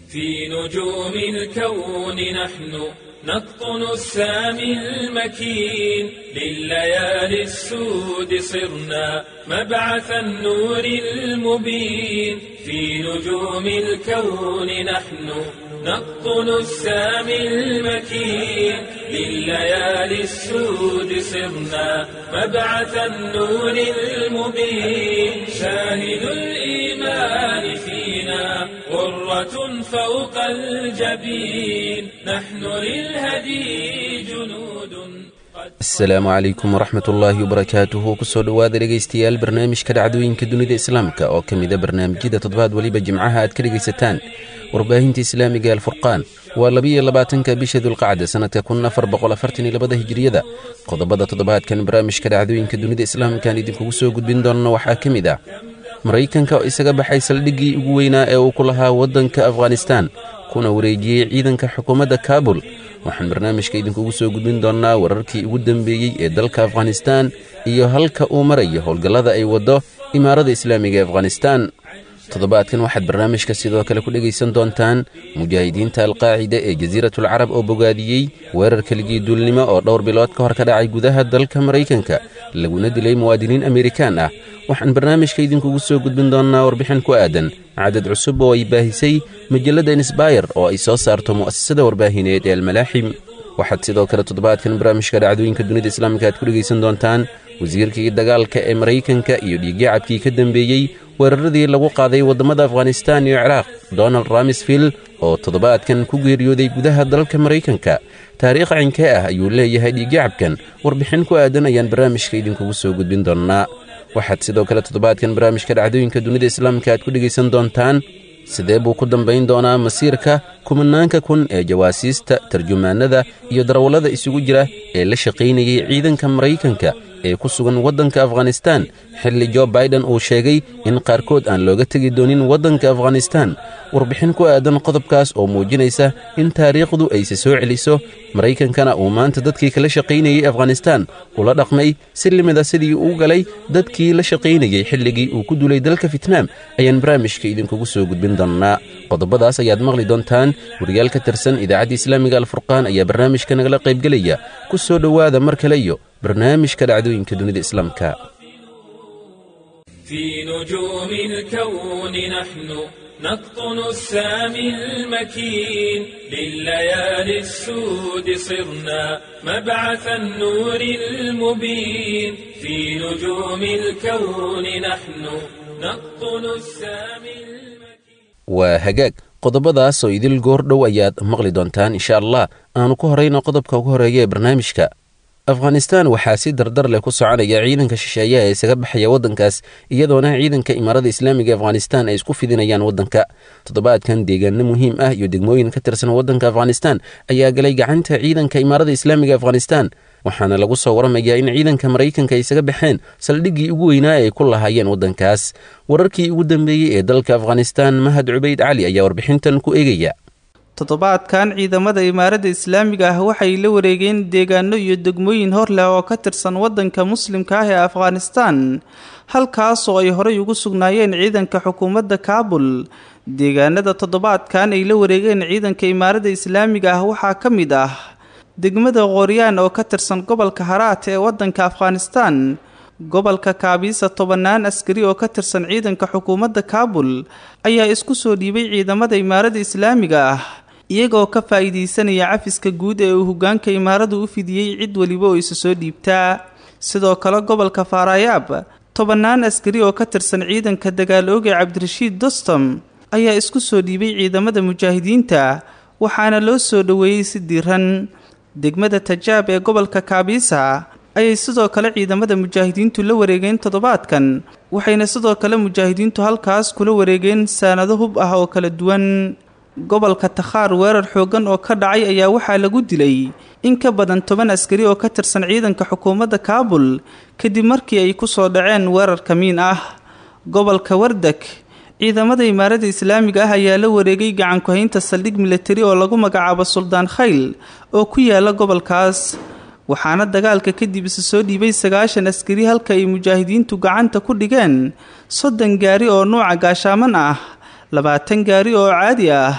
في نجوم الكون نحن نقطن السامي المكين لليالي السود صرنا مبعث النور المبين في نجوم الكون نحن نقطن السامي المكين لليالي السود صرنا مبعث النور المبين شاهد الإيمان فينا غرة فوق الجبين نحن للهدي جنود asalaamu calaykum waraxmat ullaahi wabarakaatuhu kusoo dhowaada dhegaystayaal barnaamijka dhacdooyinka dunida islaamka oo ka mida barnaamijyada toddobaad weliba jimcaha aad ka dhegaysataan warbaahinta islaamiga alfurqaan waa labiyo labaatanka bisha dulqacda sannadka kun afar boqol afartan iyo labada hijiriyada qodobada toddobaadkan barnaamijka dhacdooyinka dunida islaamkaan idinkugu soo gudbin doonno waxaa ka mid ah maraykanka oo isaga baxay saldhiggii ugu weynaa ee uu ku lahaa waddanka afghanistaan kuna wareejiyey ciidanka xukuumadda kaabul waxaan barnaamijka idinkugu soo gudbin doonnaa wararkii ugu dambeeyey ee dalka afghanistaan iyo halka uu marayo howlgallada ay waddo imaarada islaamiga ee afghanistaan toddobaadkan waxaad barnaamijka sidoo kale ku dhegaysan doontaan mujaahidiinta alqaacida ee jasiiratul carab oo bogaadiyey weerar keligii duulnimo oo dhowr bilood ka hor ka dhacay gudaha dalka maraykanka laguna dilay muwaadiniin amerikaan ah waxaan barnaamijka idinkugu soo gudbin doonnaa warbixin ku aadan cadad cusub oo ay baahisay majalladda insbayr oo ay soo saarto mu'asasada warbaahineed ee almalaaxim waxaad sidoo kale toddobaadkan barnaamijka dhacdooyinka dunida islaamka aad ku dhegaysan doontaan wasiirkii dagaalka ee maraykanka iyo dhiiggacabkii ka dambeeyey weeraradii lagu qaaday waddamada afghanistaan iyo ciraaq donald ramsfield oo toddobaadkan ku geeriyooday gudaha dalka maraykanka taariikh cinkee ah ayuu leeyahay dhiiggacabkan warbixin ku aadan ayaan barnaamijka idinkugu soo gudbin doonnaa waxaad sidoo kale toddobaadkan barnaamijka dhacdooyinka dunida islaamka aad ku dhegaysan doontaan sidee buu ku dambayn doonaa masiirka kumanaanka kun ee jawaasiista tarjumaanada iyo darawallada isugu jira ee la shaqaynayay ciidanka maraykanka ee ku sugan waddanka afghanistaan xilli jo baiden uu sheegay in qaarkood aan looga tegi doonin waddanka afghanistaan warbixin ku aadan qodobkaas oo muujinaysa in taariikhdu ayse soo celiso maraykankana uu maanta dadkii kala shaqaynayey afghanistaan ula dhaqmay si limida sidii uu galay dadkii la shaqaynayey xilligii uu ku dulay dalka fitnaam ayaan barnaamijka idinkugu soo gudbin doonnaa qodobadaas ayaad maqli doontaan wariyaal ka tirsan idaacadda islaamiga alfurqaan ayaa barnaamijka nagala qaybgelaya ku soo dhowaada mar kale iyo barnaamijka dhacdooyinka dunida islaamka في نجوم الكون نحن نقطن السامي المكين لليالي السود صرنا مبعث النور المبين في نجوم الكون نحن نقطن السامي المكين waa hagaag qodobadaas oo idil goor dhow ayaad maqli doontaan insha allah aanu ku horayno qodobka ugu horeeya ee barnaamijka afghanistaan waxaa si dardar leh ku soconaya ciidanka shisheeyaha ee isaga baxaya waddankaas iyadoona ciidanka imaarada islaamiga afghanistaan ay isku fidinayaan waddanka toddobaadkan deegaano muhiim ah iyo degmooyin ka tirsan waddanka afghanistaan ayaa galay gacanta ciidanka imaarada islaamiga afghanistaan waxaana lagu soo waramayaa in ciidanka maraykanka ay isaga baxeen saldhiggii ugu weynaa ay ku lahaayeen waddankaas wararkii ugu dambeeyey ee dalka afghanistaan mahad cubayd cali ayaa warbixintan ku eegaya toddobaadkan ciidamada imaaradda islaamiga ah waxay la wareegeen deegaano iyo degmooyin hor leh oo ka tirsan waddanka muslimka ah ee afghanistaan halkaasoo ay horey ugu sugnaayeen ciidanka xukuumadda kaabul deegaanada toddobaadkan ay la wareegeen ciidanka imaaradda islaamiga ah waxaa ka mid ah degmada qoryaan oo ka tirsan gobolka haraat ee waddanka afghanistaan gobolka kaabiisa tobannaan askari oo ka tirsan ciidanka xukuumadda kaabul ayaa isku soo dhiibay ciidamada imaaradda islaamiga ah iyagoo ka faa'iidaysanaya cafiska guud ee uu hoggaanka imaaradu u fidiyey cid weliba oo isa soo dhiibtaa sidoo kale gobolka faarayaab tobannaan askari oo ka tirsan ciidanka dagaal ooge cabdirashiid dostom ayaa isku soo dhiibay ciidamada mujaahidiinta waxaana loo soo dhoweeyey si diiran degmada tajaab ee gobolka kaabiisa ayay sidoo kale ciidamada mujaahidiintu la wareegeen toddobaadkan waxayna sidoo kale mujaahidiintu halkaas kula wareegeen saanado hub ah oo kala duwan gobolka takhaar weerar xooggan oo ka dhacay ayaa waxaa lagu dilay in ka badan toban askari oo ka tirsan ciidanka xukuumadda kaabul kadib markii ay ku soo dhaceen weerar kamiin ah gobolka wardak ciidamada imaaradda islaamiga ah ayaa la wareegay gacanku-haynta saldhig milatari oo lagu magacaabo suldaan khayl oo ku yaala gobolkaas waxaana dagaalka kadib isa soo dhiibay sagaashan askari halka ay mujaahidiintu gacanta ku dhigeen soddon gaari oo nuuca gaashaaman ah labaatan gaari oo caadi ah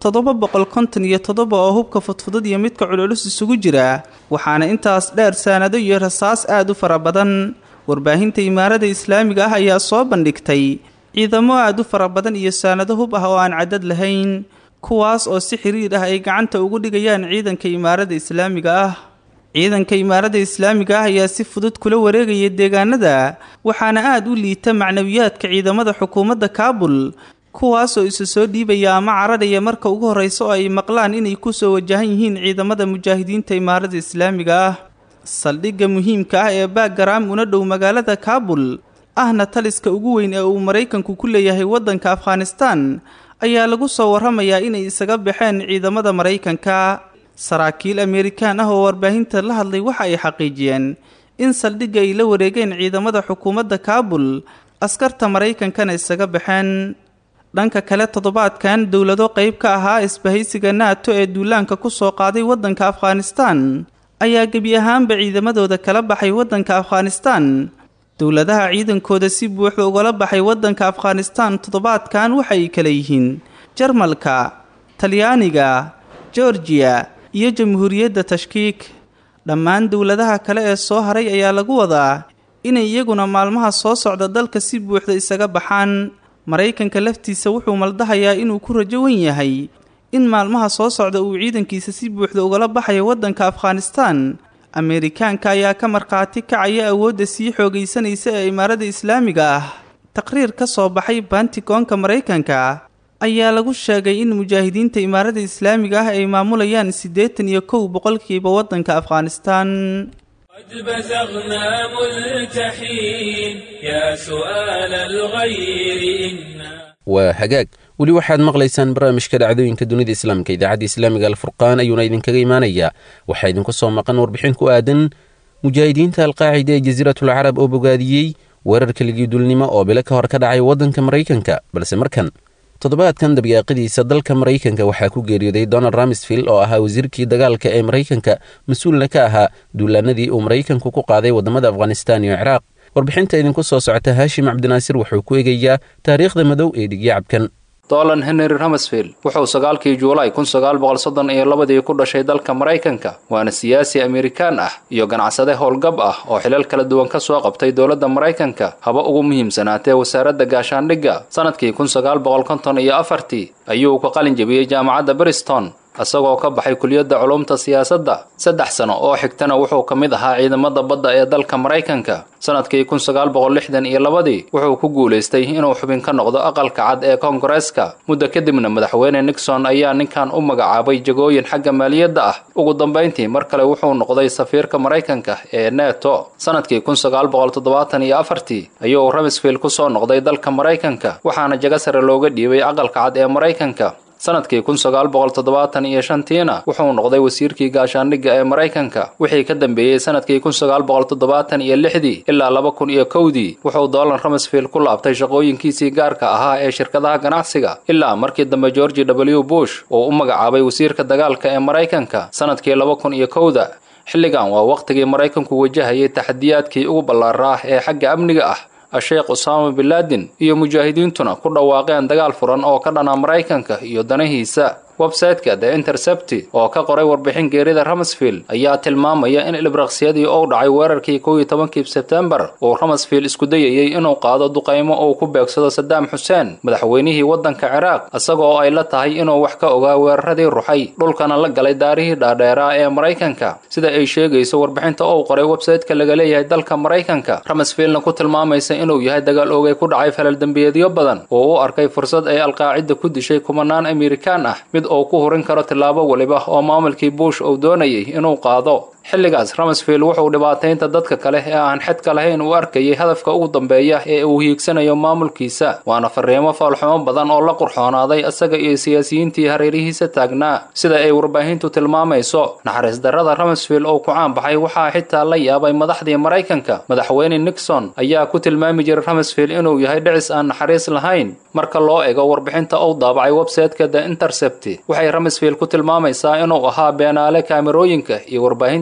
toddoba boqol konton iyo toddoba oo hubka fudfudud iyo midka culculus isugu jira waxaana intaas dheer saanado iyo rasaas aada u fara badan warbaahinta imaarada islaamiga ah ayaa soo bandhigtay ciidamo aada u fara badan iyo saanado hub ah oo aan cadad lahayn kuwaas oo si xiriir ah ay gacanta ugu dhigayaan ciidanka imaarada islaamiga ah ciidanka imaarada islaamiga ah ayaa si fudud kula wareegaya deegaanada waxaana aada u liita macnawiyaadka ciidamada xukuumadda kaabul kuwaasoo isa soo dhiibaya ama cararaya marka ugu horreysa oo ay maqlaan inay kusoo wajahan yihiin ciidamada mujaahidiinta imaarada islaamiga ah saldhigga muhiimka ah ee baagaraam una dhow magaalada kaabul ahna taliska ugu weyn ee uu maraykanku ku leeyahay waddanka afghanistan ayaa lagu soo warramayaa inay isaga baxeen ciidamada maraykanka saraakiil amerikaan ah oo warbaahinta la hadlay waxa ay xaqiijiyeen in saldhigga ay la wareegeen ciidamada xukuumadda kaabul askarta maraykankana isaga baxeen dhanka kale toddobaadkan dowlado qayb ka ahaa isbahaysiga nato ee duulaanka ku soo qaaday waddanka afghanistan ayaa gebi ahaanba ciidamadooda kala baxay waddanka afghanistan dowladaha ciidankooda si buuxda ugala baxay waddanka afghanistan toddobaadkan waxay kala yihiin jarmalka talyaaniga georgiya iyo jamhuuriyadda tashkiik dhammaan dowladaha kale ee soo haray ayaa lagu wadaa inay iyaguna maalmaha soo socda dalka si buuxda isaga baxaan maraykanka laftiisa wuxuu maldahayaa inuu ku rajo wen yahay in maalmaha soo socda uu ciidankiisa si buuxda ugala baxayo waddanka afghanistan ameerikaanka ayaa ka markhaati kacaya awoodda sii xoogaysanaysa ee imaarada islaamiga ah taqriir ka soo baxay bantigoonka maraykanka ayaa lagu sheegay in mujaahidiinta imaarada islaamiga ah ay maamulayaan siddeetan iyo kow boqolkiiba waddanka afghanistan قد بزغنا ملتحين يا سؤال الغير إنا waa hagaag weli waxaad maqlaysaan barnaamijka dhacdooyinka dunida islaamka idaacadda islaamiga alfurqaan ayuuna idinkaga imaanayaa waxaa idinku soo maqan warbixin ku aadan mujaahidiinta alqaacida ee jasiiratul carab oo bogaadiyey weerarka ligiidulnimo oo bilo ka hor ka dhacay waddanka maraykanka balse markan toddobaadkan dabyaaqadiisa dalka maraykanka waxaa ku geeriyooday donald ramsfield oo ahaa wasiirkii dagaalka ee maraykanka mas-uulna ka ahaa duulaanadii uu maraykanku ku qaaday waddamada afghanistan iyo ciraaq warbixinta idinku soo socota haashim cabdinaasir wuxuu ku eegayaa taariikhda madow ee dhigyacabkan dolan henry ramsfield wuxuu sagaalkii juulaay kun sagaal boqol soddon iyo labadii ku dhashay dalka maraykanka waana siyaasi amerikaan ah iyo ganacsade howlgab ah oo xilal kala duwan ka soo qabtay dowladda maraykanka haba ugu muhiimsanaatee wasaaradda gaashaandhigga sannadkii kun sagaal boqol konton iyo afartii ayuu ka qalin jebiyey jaamacadda briston isagoo ka baxay kuliyadda culumta siyaasadda saddex sano oo xigtana wuxuu ka mid ahaa ciidamada badda ee dalka maraykanka sannadkii kun sagaal boqol lixdan iyo labadii wuxuu ku guulaystay inuu xubin ka noqdo aqalka cad ee koongareeska muddo kadibna madaxweyne nixon ayaa ninkan u magacaabay jagooyin xagga maaliyadda ah ugu dambayntii mar kale wuxuu noqday safiirka maraykanka ee neto sannadkii kun sagaal boqol toddobaatan iyo afartii ayuu ramsfield ku soo noqday dalka maraykanka waxaana jago sare looga dhiibay aqalka cad ee maraykanka sannadkii kun sagaal boqol toddobaatan iyo shantiina wuxuu noqday wasiirkii gaashaandhigga ee maraykanka wixii ka dambeeyey sannadkii kun sagaal boqol toddobaatan iyo lixdii ilaa laba kun iyo kowdii wuxuu dolan ramsfield ku laabtay shaqooyinkiisii gaarka ahaa ee shirkadaha ganacsiga ilaa markii dambe georgi w bush uu u magacaabay wasiirka dagaalka ee maraykanka sannadkii laba kun iyo kowda xilligan waa wakhtigii maraykanku wajahayay taxadiyaadkii ugu ballaaraa ee xagga amniga ah a-sheekh usaama binlaadin iyo mujaahidiintuna ku dhawaaqeen dagaal furan oo ka dhana maraykanka iyo danahiisa websayteka the intercepti oo ka qoray warbixin geerida ramsfield ayaa tilmaamaya in ilbraqsiyadii uu dhacay weerarkii kow iyo tobankii sebtembar uu ramsfield isku dayayey inuu qaado duqaymo uu ku beegsado sadaam xuseen madaxweynihii waddanka ciraaq isagoo ay la tahay inuu wax ka ogaa weeraradii ruxay dhulkana la galay daarihii dhaadheeraa ee maraykanka sida ay sheegayso warbixinta uu qoray websayteka laga leeyahay dalka maraykanka ramsfieldna ku tilmaamaysa inuu yahay dagaal oogay ku dhacay falaldembiyeedyo badan oo u arkay fursad ay alqaacida ku dishay kumanaan amerikaan ah mid uu ku hurin karo tillaabo weliba oo maamulkii bush uu doonayay inuu qaado xilligaas ramsfield wuxuu dhibaataynta dadka kale ee aan xedka lahayn u arkayay hadafka ugu dambeeya ee uu hiigsanayo maamulkiisa waana fariimo faalxumo badan oo la qurxoonaaday isaga iyo siyaasiyiintii hareerihiisa taagnaa sida ay warbaahintu tilmaamayso naxariis darrada ramsfield oo ku caan baxay waxaa xitaa la yaabay madaxdii maraykanka madaxweyne nixon ayaa ku tilmaami jiray ramsfield inuu yahay dhicis aan naxariis lahayn marka loo ego warbixinta uu daabacay websayteka the intercept waxay ramsfield ku tilmaamaysaa inuu ahaa beenaale kaamirooyinka iyo warbaahinta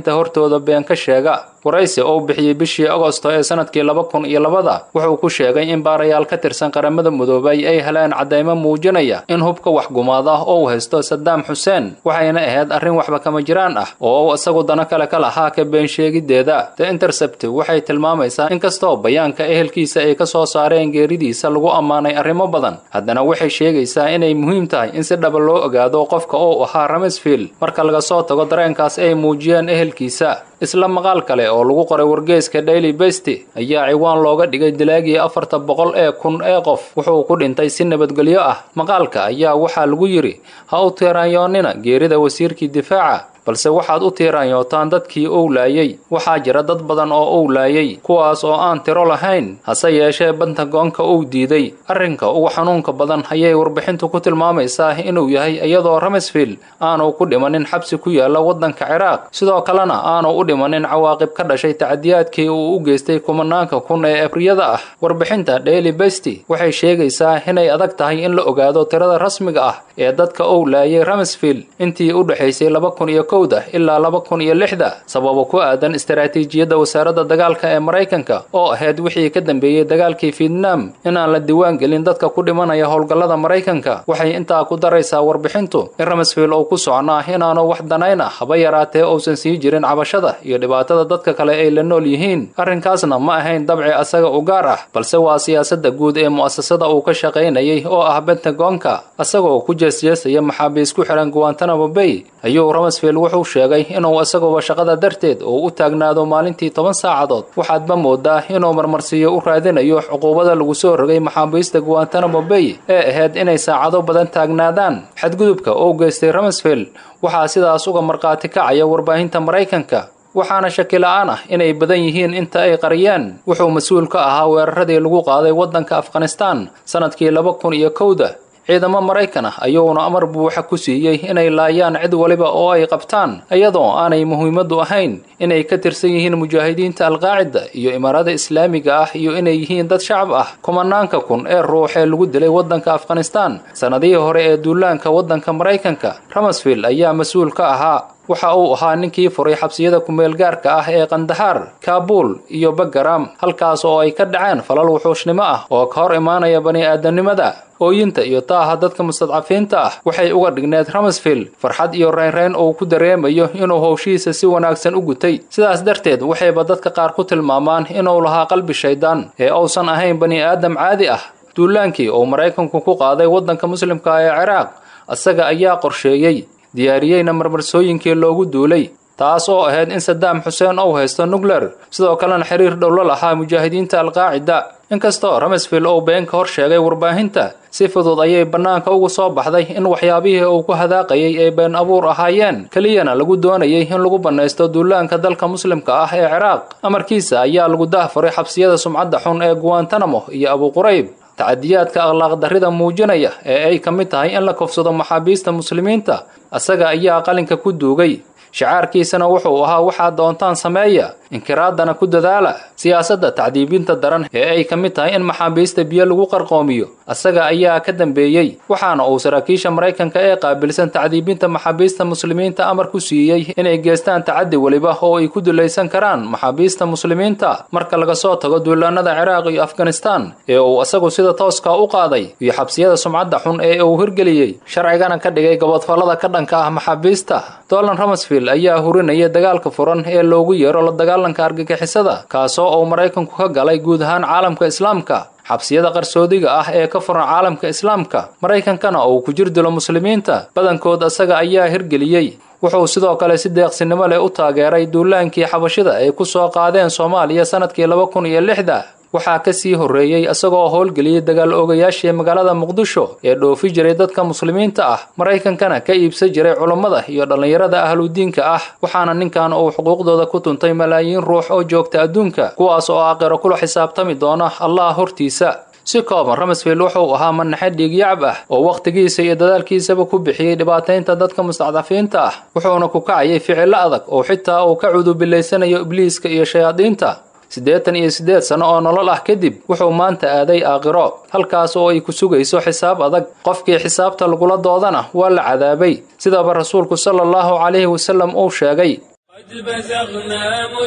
warbaahinta hortooda been ka sheega waraysi oo bixiyey bishii agosto ee sanadkii laba kun iyo labada wuxuu ku sheegay in baarayaal ka tirsan qaramada midoobay ay heleen caddaymo muujinaya in hubka waxgumaada oo uu haysto sadaam xuseen waxayna ahayd arrin waxba kama jiraan ah oo uu isagu dano kale ka lahaa ka been sheegiddeeda the intercept waxay tilmaamaysaa inkastoo bayaanka ehelkiisa ay ka soo saareen geeridiisa lagu ammaanay arrimo badan haddana waxay sheegaysaa inay muhiim tahay in si dhaba loo ogaado qofka uu ahaa ramsfield marka laga soo tago dareenkaas ay muujiyeen ehelkiisa isla maqaal kale oo lagu qoray wargeyska daily besty ayaa ciwaan looga dhigay dilaagii afarta boqol ee kun ee qof wuxuu ku dhintay si nabadgelyo ah maqaalka ayaa waxaa lagu yidhi ha u tiiraanyoonnina geerida wasiirkii difaaca balse waxaad u tiiraanyootaan dadkii ou laayey waxaa jira dad badan oo ou laayey kuwaas oo aan tiro lahayn hase yeeshee bentagoonka uu diiday arrinka ugu xanuunka badan ayay warbixintu ku tilmaamaysaa inuu yahay iyadoo ramsfield aanu ku dhimanin xabsi ku yaala waddanka ciraaq sidoo kalena aanu u dhimanin cawaaqib ka dhashay tacadiyaadkii uu u geystay kumanaanka kun ee ebriyada ah warbixinta daily besty waxay sheegaysaa inay adag tahay in la ogaado tirada rasmiga ah ee dadka ou laayay ramsfield intii u dhexaysay laba kun iyo kowda ilaa laba kun iyo lixda sababo ku aadan istaraatiijiyadda wasaaradda dagaalka ee maraykanka oo ahayd wixii ka dambeeyey dagaalkii fietnam inaan la diiwaan gelin dadka ku dhimanaya howlgallada maraykanka waxay intaa ku daraysaa warbixintu in ramsfield uu ku socnaa inaanu wax danayn ah haba yaraatee uusan sii jirin cabashada iyo dhibaatada dadka kale ay la nool yihiin arrinkaasna ma ahayn dabci asaga u gaar ah balse waa siyaasadda guud ee mu'asasada uu ka shaqaynayay oo ah bentagoonka asagoo ku jeesjeesaya maxaabiis ku xihan guantanamo bay ayuu ramsfield wuxuu sheegay inuu isaguba shaqada darteed uu u taagnaado maalintii toban saacadood waxaadba moodaa inuu marmarsiiyo u raadinayo cuquubada lagu soo rogay maxaabiista guantanamo bay ee ahayd inay saacado badan taagnaadaan xadgudubka uu geystay ramsfield waxaa sidaas uga markhaati kacaya warbaahinta maraykanka waxaana shaki la-aan ah inay badan yihiin inta ay qariyeen wuxuu mas-uul ka ahaa weeraradii lagu qaaday waddanka afghanistan sanadkii laba kun iyo kowda ciidamo maraykan ah ayuuna amar buuxa ku siiyey inay laayaan cid waliba oo ay qabtaan iyadoo aanay muhiimaddu ahayn inay ka tirsan yihiin mujaahidiinta alqaacida iyo imaarada islaamiga ah iyo inay yihiin dad shacab ah kumanaanka kun ee ruux ee lagu dilay waddanka afghanistan sannadihii hore ee duulaanka waddanka maraykanka ramsfield ayaa mas-uul ka ahaa waxa uu ahaa ninkii furay xabsiyada kumeel gaarka ah ee kandahaar kaabuul iyo bagaram halkaas oo ay ka dhaceen falal wuxuushnimo ah oo ka hor imaanaya bani aadamnimada ooyinta iyo taaha dadka mustadcafiinta ah waxay uga dhigneed ramsfield farxad iyo reynreyn uu ku dareemayo inuu howshihiisa si wanaagsan u gutay sidaas darteed waxayba dadka qaar ku tilmaamaan inuu lahaa qalbi shaydaan ee uusan ahayn bani aadam caadi ah duulaankii uu maraykanku ku qaaday waddanka muslimka ee ciraaq isaga ayaa qorsheeyey diyaariyeyna marmarsooyinkii loogu duulay taas oo ahayd in sadaam xuseen uu haysto nukler sidoo kalena xiriir dhow la lahaa mujaahidiinta alqaacida inkastoo ramsfield uu been ka hor sheegay warbaahinta si fudud ayay bannaanka ugu soo baxday in waxyaabihii uu ku hadaaqayay ay been abuur ahaayeen keliyana lagu doonayay in lagu bannaysto duulaanka dalka muslimka ah ee ciraaq amarkiisa ayaa lagu dahfuray xabsiyada sumcadda xun ee guantanamo iyo abuqurayb tacadiyaadka akhlaaq darrida muujinaya ee ay ka mid tahay in la kofsado maxaabiista muslimiinta isaga ayaa qalinka ku duugay shacaarkiisana wuxuu ahaa waxaad doontaan sameeya inkiraaddana ku dadaala siyaasadda tacdiibinta daran ee ay ka mid tahay in maxaabiista biyo lagu qarqoomiyo isaga ayaa ka dambeeyey waxaana uu saraakiisha maraykanka ee qaabilsan tacdiibinta maxaabiista muslimiinta amar ku siiyey inay geestaan tacaddi weliba oo ay ku dulaysan karaan maxaabiista muslimiinta marka laga soo tago duulaanada ciraaq iyo afghanistan ee uu isagu sida tooska u qaaday iyo xabsiyada sumcadda xun ee uu hirgeliyey sharcigana ka dhigay gobodfallada ka dhanka ah maxaabiista dolan ramsfield ayaa hurinaya dagaalka furan ee loogu yeero la dagaalanka argagixisada kaasoo uu maraykanku ka galay guud ahaan caalamka islaamka xabsiyada qarsoodiga ah ee ka furan caalamka islaamka maraykankana uu ku jir dilo muslimiinta badankood isaga ayaa hirgeliyey wuxuu sidoo kale si deeqsinimo leh u taageeray duulaankii xabashida ay ku soo qaadeen soomaaliya sanadkii laba kun iyo lixda waxaa ka sii horreeyey isagoo howlgeliyey dagaal oogayaashii magaalada muqdisho ee dhoofi jiray dadka muslimiinta ah maraykankana ka iibsan jiray culummada iyo dhallinyarada ahludiinka ah waxaana ninkan uu xuquuqdooda ku tuntay malaayiin ruux oo joogta adduunka kuwaas oo aakhiro kula xisaabtami doona allah hortiisa si kooban ramsfield wuxuu ahaa manaxe dhiigyacab ah oo wakhtigiisa iyo dadaalkiisaba ku bixiyey dhibaataynta dadka mustacdafiinta ah wuxuuna ku kacayay ficillo adag oo xitaa uu ka cudubilaysanayo ibliiska iyo shayaadiinta siddeetan iyo siddeed sano oo nolol ah kadib wuxuu maanta aaday aakhiro halkaas oo ay ku sugayso xisaab adag qofkii xisaabta lagula doodana waa la cadaabay sidaba rasuulku sala allahu calayhi wasallam uu sheegay قد بزغنا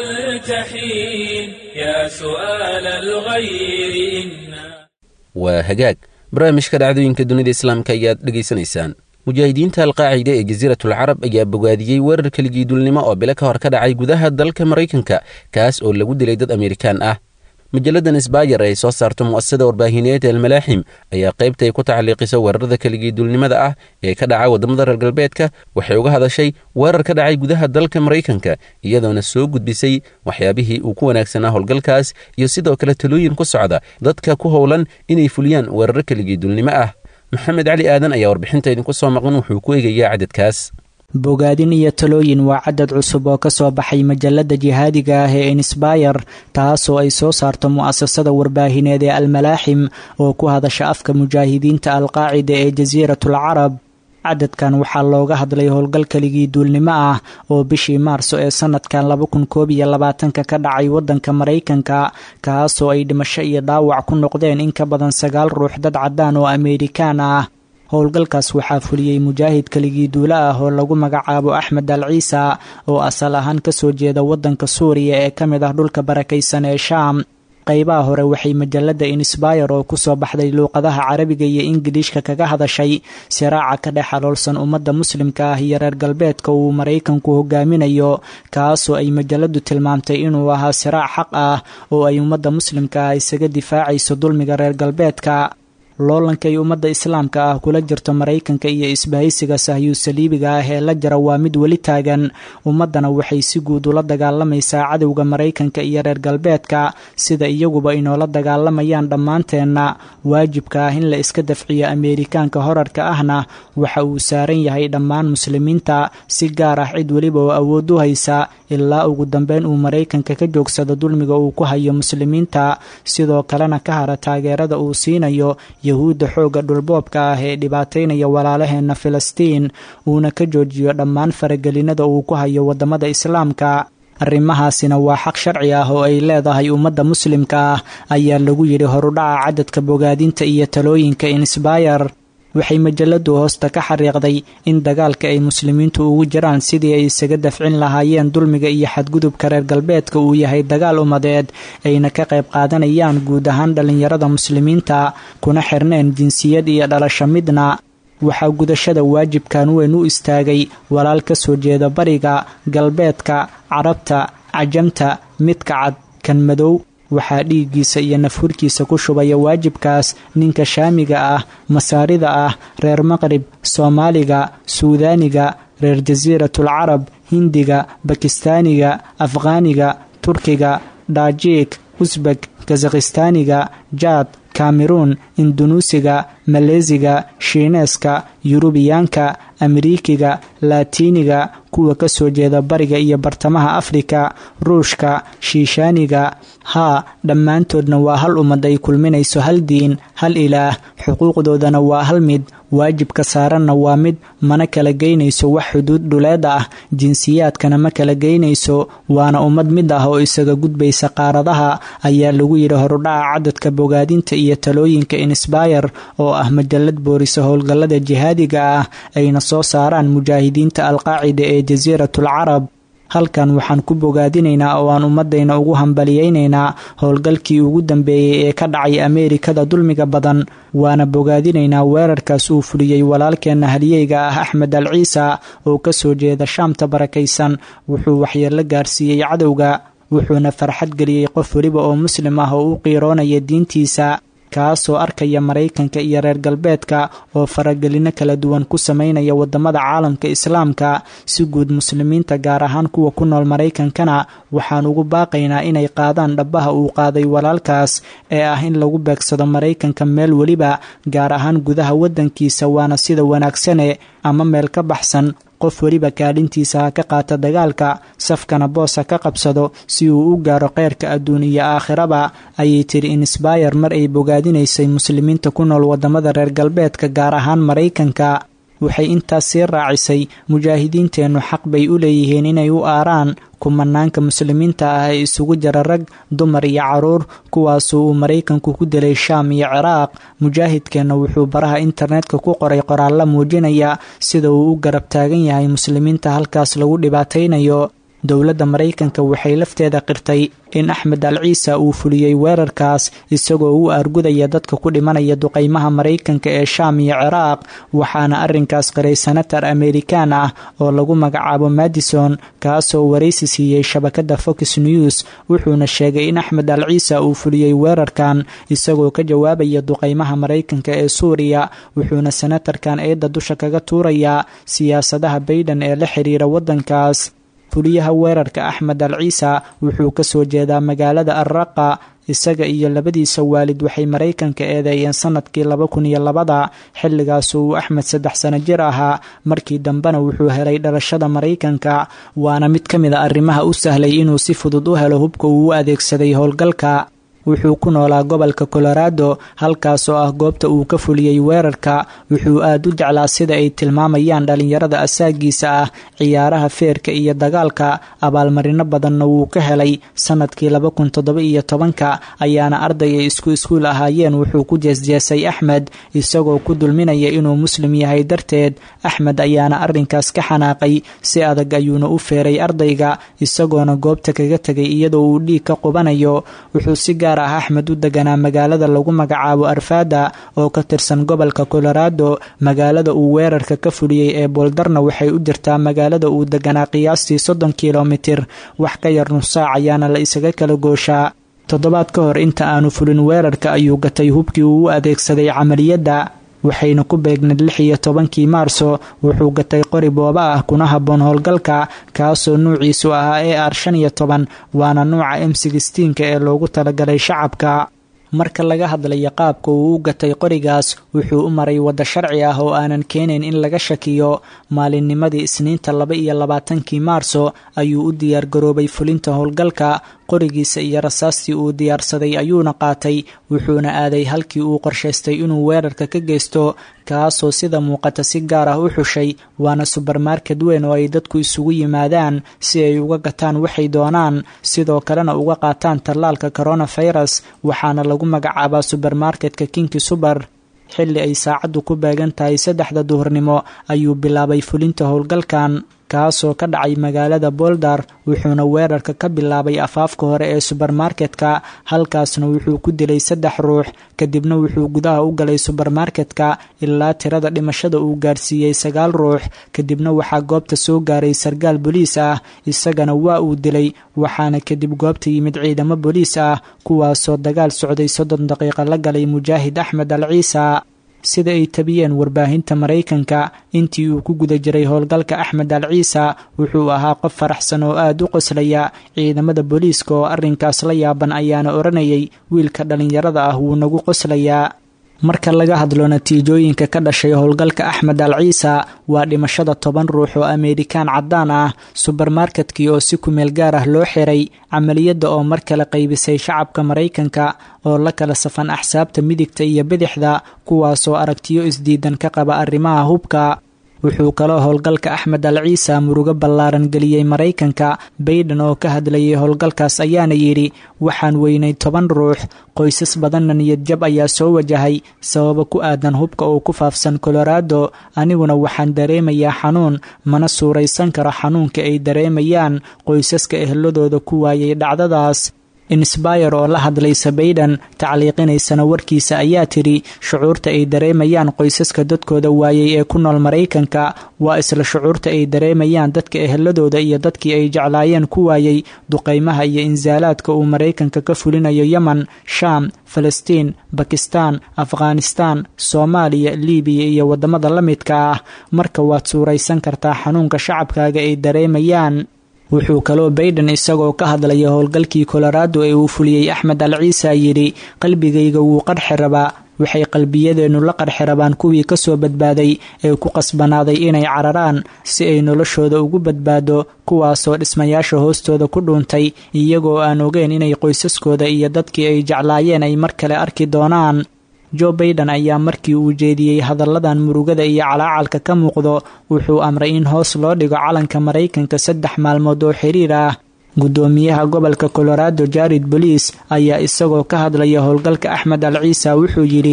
ملتحين يا سؤال الغير إنا waa hagaag barnaamijka dhacdooyinka dunida islaamka ayaad dhegaysanaysaan mujaahidiinta alqaacida ee jasiiratul carab ayaa bogaadiyey weerar keligiidulnimo oo bilo ka hor ka dhacay gudaha dalka maraykanka kaas oo lagu dilay dad amerikaan ah majalladan sbayer ay soo saarto mu'asasada warbaahineed almalaaxim ayaa qaybta ay ku tacliiqiso weerarada keligiidulnimada ah ee ka dhaca waddamada reer galbeedka waxay uga hadashay weerar ka dhacay gudaha dalka maraykanka iyadoona soo gudbisay waxyaabihii uu ku wanaagsanaa howlgalkaas iyo sidoo kale talooyin ku socda dadka ku howlan inay fuliyaan weeraro keligiidulnimo ah maxamed cali aadan ayaa warbixinta idinku soo maqan wuxuu ku eegayaa cadadkaas bogaadin iyo talooyin waa cadad cusub oo ka soo baxay majalada jihaadiga ah ee insbayer taasoo ay soo saarto mu'asasada warbaahineed ee almalaaxim oo ku hadasha afka mujaahidiinta alqaacida ee jasiiratul carab cadadkan waxaa looga hadlay howlgal keligii duulnimo ah oo bishii maarso ee sanadkan laba kun koob iyo labaatanka ka dhacay wadanka maraykanka kaasoo ay dhimasho iyo dhaawac ku noqdeen in ka badan sagaal ruux dad caddaan oo ameerikaan ah howlgalkaas waxaa fuliyey mujaahid keligii duulo ah oo lagu magacaabo axmed al ciisa oo asal ahaan kasoo jeeda wadanka suuriya ee ka mid ah dhulka barakaysan ee shaam qaybaha hore waxay majalada insbayer oo kusoo baxday luuqadaha carabiga iyo ingiliishka kaga hadashay siraaca ka dhex aloolsan ummadda muslimka ah iyo reer galbeedka uu maraykanku hogaaminayo kaasoo ay majaladu tilmaamtay inuu ahaa siraac xaq ah oo ay ummadda muslimka ah isaga difaacayso dulmiga reer galbeedka loolankay ummadda islaamka ah kula jirto maraykanka iyo isbahaysiga sahyuu saliibiga ah ee la jira waa mid weli taagan ummaddana waxay si guud ula dagaalamaysaa cadowga maraykanka iyo reer galbeedka sida iyaguba inoola dagaalamayaan dhammaanteenna waajibka ah in la iska dafciyo ameerikaanka horarka ahna waxa uu saaran yahay dhammaan muslimiinta si gaar ah cid weliba oo awood u haysa ilaa ugu dambeyn uu maraykanka ka joogsado dulmiga uu ku hayo muslimiinta sidoo kalena ka hara taageerada uu siinayo yahuudda xoogga dhulboobka ah ee dhibaataynaya walaalaheena filistiin uuna ka joojiyo dhammaan faragelinada uu ku hayo waddamada islaamka arrimahaasina waa xaq sharci ah oo ay leedahay ummadda muslimka ah ayaa lagu yidhi horudhaca cadadka bogaadinta iyo talooyinka insbayer waxay majaladu hoosta ka xariiqday in dagaalka ay muslimiintu ugu jiraan sidii ay isaga dafcin lahaayeen dulmiga iyo xadgudubka reer galbeedka uu yahay dagaal umadeed ayna ka qayb qaadanayaan guud ahaan dhallinyarada muslimiinta kuna xirneen jinsiyad iyo dhalasho midna waxaa gudashada waajibkan weyn u istaagay walaal ka soo jeeda bariga galbeedka carabta cajamta midka cad kan madow waxaa dhiiggiisa iyo nafhurkiisa ku shubaya waajibkaas ninka shaamiga ah masaarida ah reer maqrib soomaaliga suudaaniga reer jasiiratul carab hindiga bakistaaniga afghaaniga turkiga dhajiik usbek kazakhistaaniga jaad kameruun indunuusiga maleesiga shiineeska yurubiyaanka amerikiga laatiiniga kuwa ka soo jeeda bariga iyo bartamaha afrika ruushka shiishaaniga haa dhammaantoodna waa hal ummad ay kulminayso hal diin hal ilaah xuquuqdoodana waa hal mid waajibka saaranna waa mid mana kala geynayso wax xuduud dhuleed ah jinsiyaadkana ma kala geynayso waana ummad mid ah oo isaga gudbaysa qaaradaha ayaa lagu yidhi horudhaca cadadka bogaadinta iyo talooyinka insbayer oo ah majalad boorisa howlgallada jihaadiga ah ayna soo saaraan mujaahidiinta alqaacida ee jasiiratul carab halkan waxaan ku bogaadinaynaa oo aan ummadayna ugu hambaliyeynaynaa howlgalkii ugu dambeeyey ee ka dhacay ameerikada dulmiga badan waana bogaadinaynaa weerarkaas uu fuliyey walaalkeenna haliyeyga ah axmed al ciisa oo ka soo jeeda shaamta barakaysan wuxuu waxyeello gaarsiiyey cadowga wuxuuna farxad geliyey qof weliba oo muslim ah oo u qiiroonaya diintiisa kaasoo arkaya maraykanka iyo reer galbeedka oo faragelino kala duwan ku sameynaya wadamada caalamka islaamka si guud muslimiinta gaar ahaan kuwa ku nool maraykankana waxaan ugu baaqaynaa inay qaadaan dhabbaha uu qaaday walaalkaas ee ah in lagu beegsado maraykanka meel weliba gaar ahaan gudaha wadankiisa waana sida wanaagsane ama meel ka baxsan qof weliba kaalintiisa ha ka qaata dagaalka safkana boos ha ka qabsado si uu u gaaro kheyrka adduun iyo aakhiraba ayay tiri insbayer mar ay bogaadinaysay muslimiinta ku nool wadamada reer galbeedka gaar ahaan maraykanka waxay intaas sii raacisay mujaahidiinteennu xaq bay u leeyihiin inay u aaraan kumanaanka muslimiinta ah ee isugu jira rag dumar iyo caruur kuwaasoo uu maraykanku ku dilay shaam iyo ciraaq mujaahidkeenna wuxuu baraha internetka ku qoray qoraalla muujinaya sida uu u garab taagan yahay muslimiinta halkaas lagu dhibaataynayo dowladda maraykanka waxay lafteeda qirtay in axmed al ciisa uu fuliyey weerarkaas isagoo u argudaya dadka ku dhimanaya duqaymaha maraykanka ee shaam iyo ciraaq waxaana arrinkaas qiray senatar amerikan ah oo lagu magacaabo madison kaasoo waraysi siiyey shabakada fox news wuxuuna sheegay in axmed al ciisa uu fuliyey weerarkan isagoo ka jawaabaya duqaymaha maraykanka ee suuriya wuxuuna senatarkan eedda dusha kaga tuurayaa siyaasadaha bayden ee la xiriira waddankaas fuliyaha weerarka axmed al ciisa wuxuu kasoo jeedaa magaalada arraqa isaga iyo labadiisa waalid waxay maraykanka eedeeyeen sanadkii laba kun iyo labada xilligaas uu axmed saddex sano jir ahaa markii dambena wuxuu helay dhalashada maraykanka waana mid ka mid a arrimaha u sahlay inuu si fudud u helo hubka uu u adeegsaday howlgalka wuxuu ku noolaa gobolka colorado halkaas oo ah goobta uu ka fuliyey weerarka wuxuu aad u jeclaa sida ay tilmaamayaan dhalinyarada asaagiisa ah ciyaaraha feerka iyo dagaalka abaalmarino badanna wuu ka helay sanadkii laba kun toddoba iyo tobanka ayaana arday ay isku iskuul ahaayeen wuxuu ku jeesjeesay axmed isagoo ku dulminaya inuu muslim yahay darteed axmed ayaana arrinkaas ka xanaaqay si adag ayuuna u feeray ardayga isagoona goobta kaga tegay iyadoo uu dhiig ka qubanayo wuxuu si gaar ah axmed u deganaa magaalada lagu magacaabo arfada oo ka tirsan gobolka colorado magaalada uu weerarka ka fuliyey ee booldarna waxay u jirtaa magaalada uu deganaa qiyaastii soddon kilomitir wax ka yar nus saac ayaana la isaga kala gooshaa toddobaad ka hor inta aanu fulin weerarka ayuu gatay hubkii uu u adeegsaday camaliyadda waxayna ku beegnayd lix iyo tobankii maarso wuxuu gatay qori booba ah kuna habboon howlgalka kaasoo nuuciisu ahaa e r shan iyo toban waana nuuca m sixteenka ee loogu talagalay shacabka marka laga hadlayo qaabka uu u gatay qorigaas wuxuu u maray waddo sharci ah oo aanan keenayn in laga shakiyo maalinnimadii isniinta laba iyo labaatankii maarso ayuu u diyaargaroobay fulinta howlgalka qorigiisa iyo rasaastii uu diyaarsaday ayuuna qaatay wuxuuna aaday halkii uu qorshaystay inuu weerarka ka geysto kaasoo sida muuqata si gaar ah u xushay waana subermarket weyn oo ay dadku isugu yimaadaan si ay uga gataan waxay doonaan sidoo kalena uga qaataan tallaalka coronavirus waxaana lagu magacaabaa subermarketka kinki suber xilli ay saacaddu ku beegan tahay saddexda duhurnimo ayuu bilaabay fulinta howlgalkan kaasoo ka dhacay magaalada boldar wuxuuna weerarka ka bilaabay afaafka hore ee subermarketka halkaasna wuxuu ku dilay saddex ruux kadibna wuxuu gudaha u galay subermarketka ilaa tirada dhimashada uu gaarsiiyey sagaal ruux kadibna waxaa goobta soo gaaray sarkaal boliis ah isagana waa uu dilay waxaana kadib goobta yimid ciidamo boliis ah kuwaasoo dagaal socday soddon daqiiqa la galay mujaahid axmed al ciisa sida ay tabiyeen warbaahinta maraykanka intii uu ku guda jiray howlgalka axmed al ciisa wuxuu ahaa qof faraxsan oo aada u qoslaya ciidamada booliiska oo arrinkaas la yaaban ayaana odhanayay wiilka dhallinyarada ah wuu nagu qoslayaa marka laga hadlo natiijooyinka ka dhashay howlgalka axmed al ciisa waa dhimashada toban ruux oo ameerikaan caddaan ah subermarketkii oo si kumeel gaar ah loo xiray camaliyadda oo mar kale qaybisay shacabka maraykanka oo la kala safan axsaabta midigta iyo bidixda kuwaasoo aragtiyo isdiidan ka qaba arrimaha hubka wuxuu kaloo howlgalka axmed al ciisa murugo ballaaran geliyey maraykanka bayden oo ka hadlayay howlgalkaas ayaana yidhi waxaan weynay toban ruux qoysas badanna niyadjab ayaa soo wajahay sababa ku aadan hubka oo ku faafsan colorado aniguna waxaan dareemayaa xanuun mana suuraysan karo xanuunka ay dareemayaan qoysaska ehladooda ku waayay dhacdadaas insbayer oo la hadlaysa bayden tacliiqinaysana warkiisa ayaa tidhi shucuurta ay dareemayaan qoysaska dadkooda waayay ee ku nool maraykanka waa isla shucuurta ay dareemayaan dadka eheladooda iyo dadkii ay jeclaayeen ku waayay duqaymaha iyo insaalaadka uu maraykanka ka fulinayo yemen shaam falastiin bakistaan afghanistaan soomaaliya libiya iyo waddamada la midka ah marka waad suuraysan kartaa xanuunka shacabkaaga ay dareemayaan wuxuu kaloo bayden isagoo ka hadlaya howlgalkii colorado ee uu fuliyey axmed al ciisa yidhi qalbigayga wuu qarxi rabaa waxay qalbiyadeennu la qarxi rabaan kuwii kasoo badbaaday ee ku qasbanaaday inay cararaan si ay noloshooda ugu badbaado kuwaasoo dhismayaasha hoostooda ku dhuuntay iyagoo aan ogeyn inay qoysaskooda iyo dadkii ay jeclaayeen ay mar kale arki doonaan jo baiden ayaa markii uu jeediyey hadalladan murugada iyo calaacalka ka muuqdo wuxuu amray in hoos loo dhigo calanka maraykanka saddex maalmood oo xiriir ah guddoomiyaha gobolka colorado jared boliis ayaa isagoo ka hadlaya howlgalka axmed al ciisa wuxuu yidhi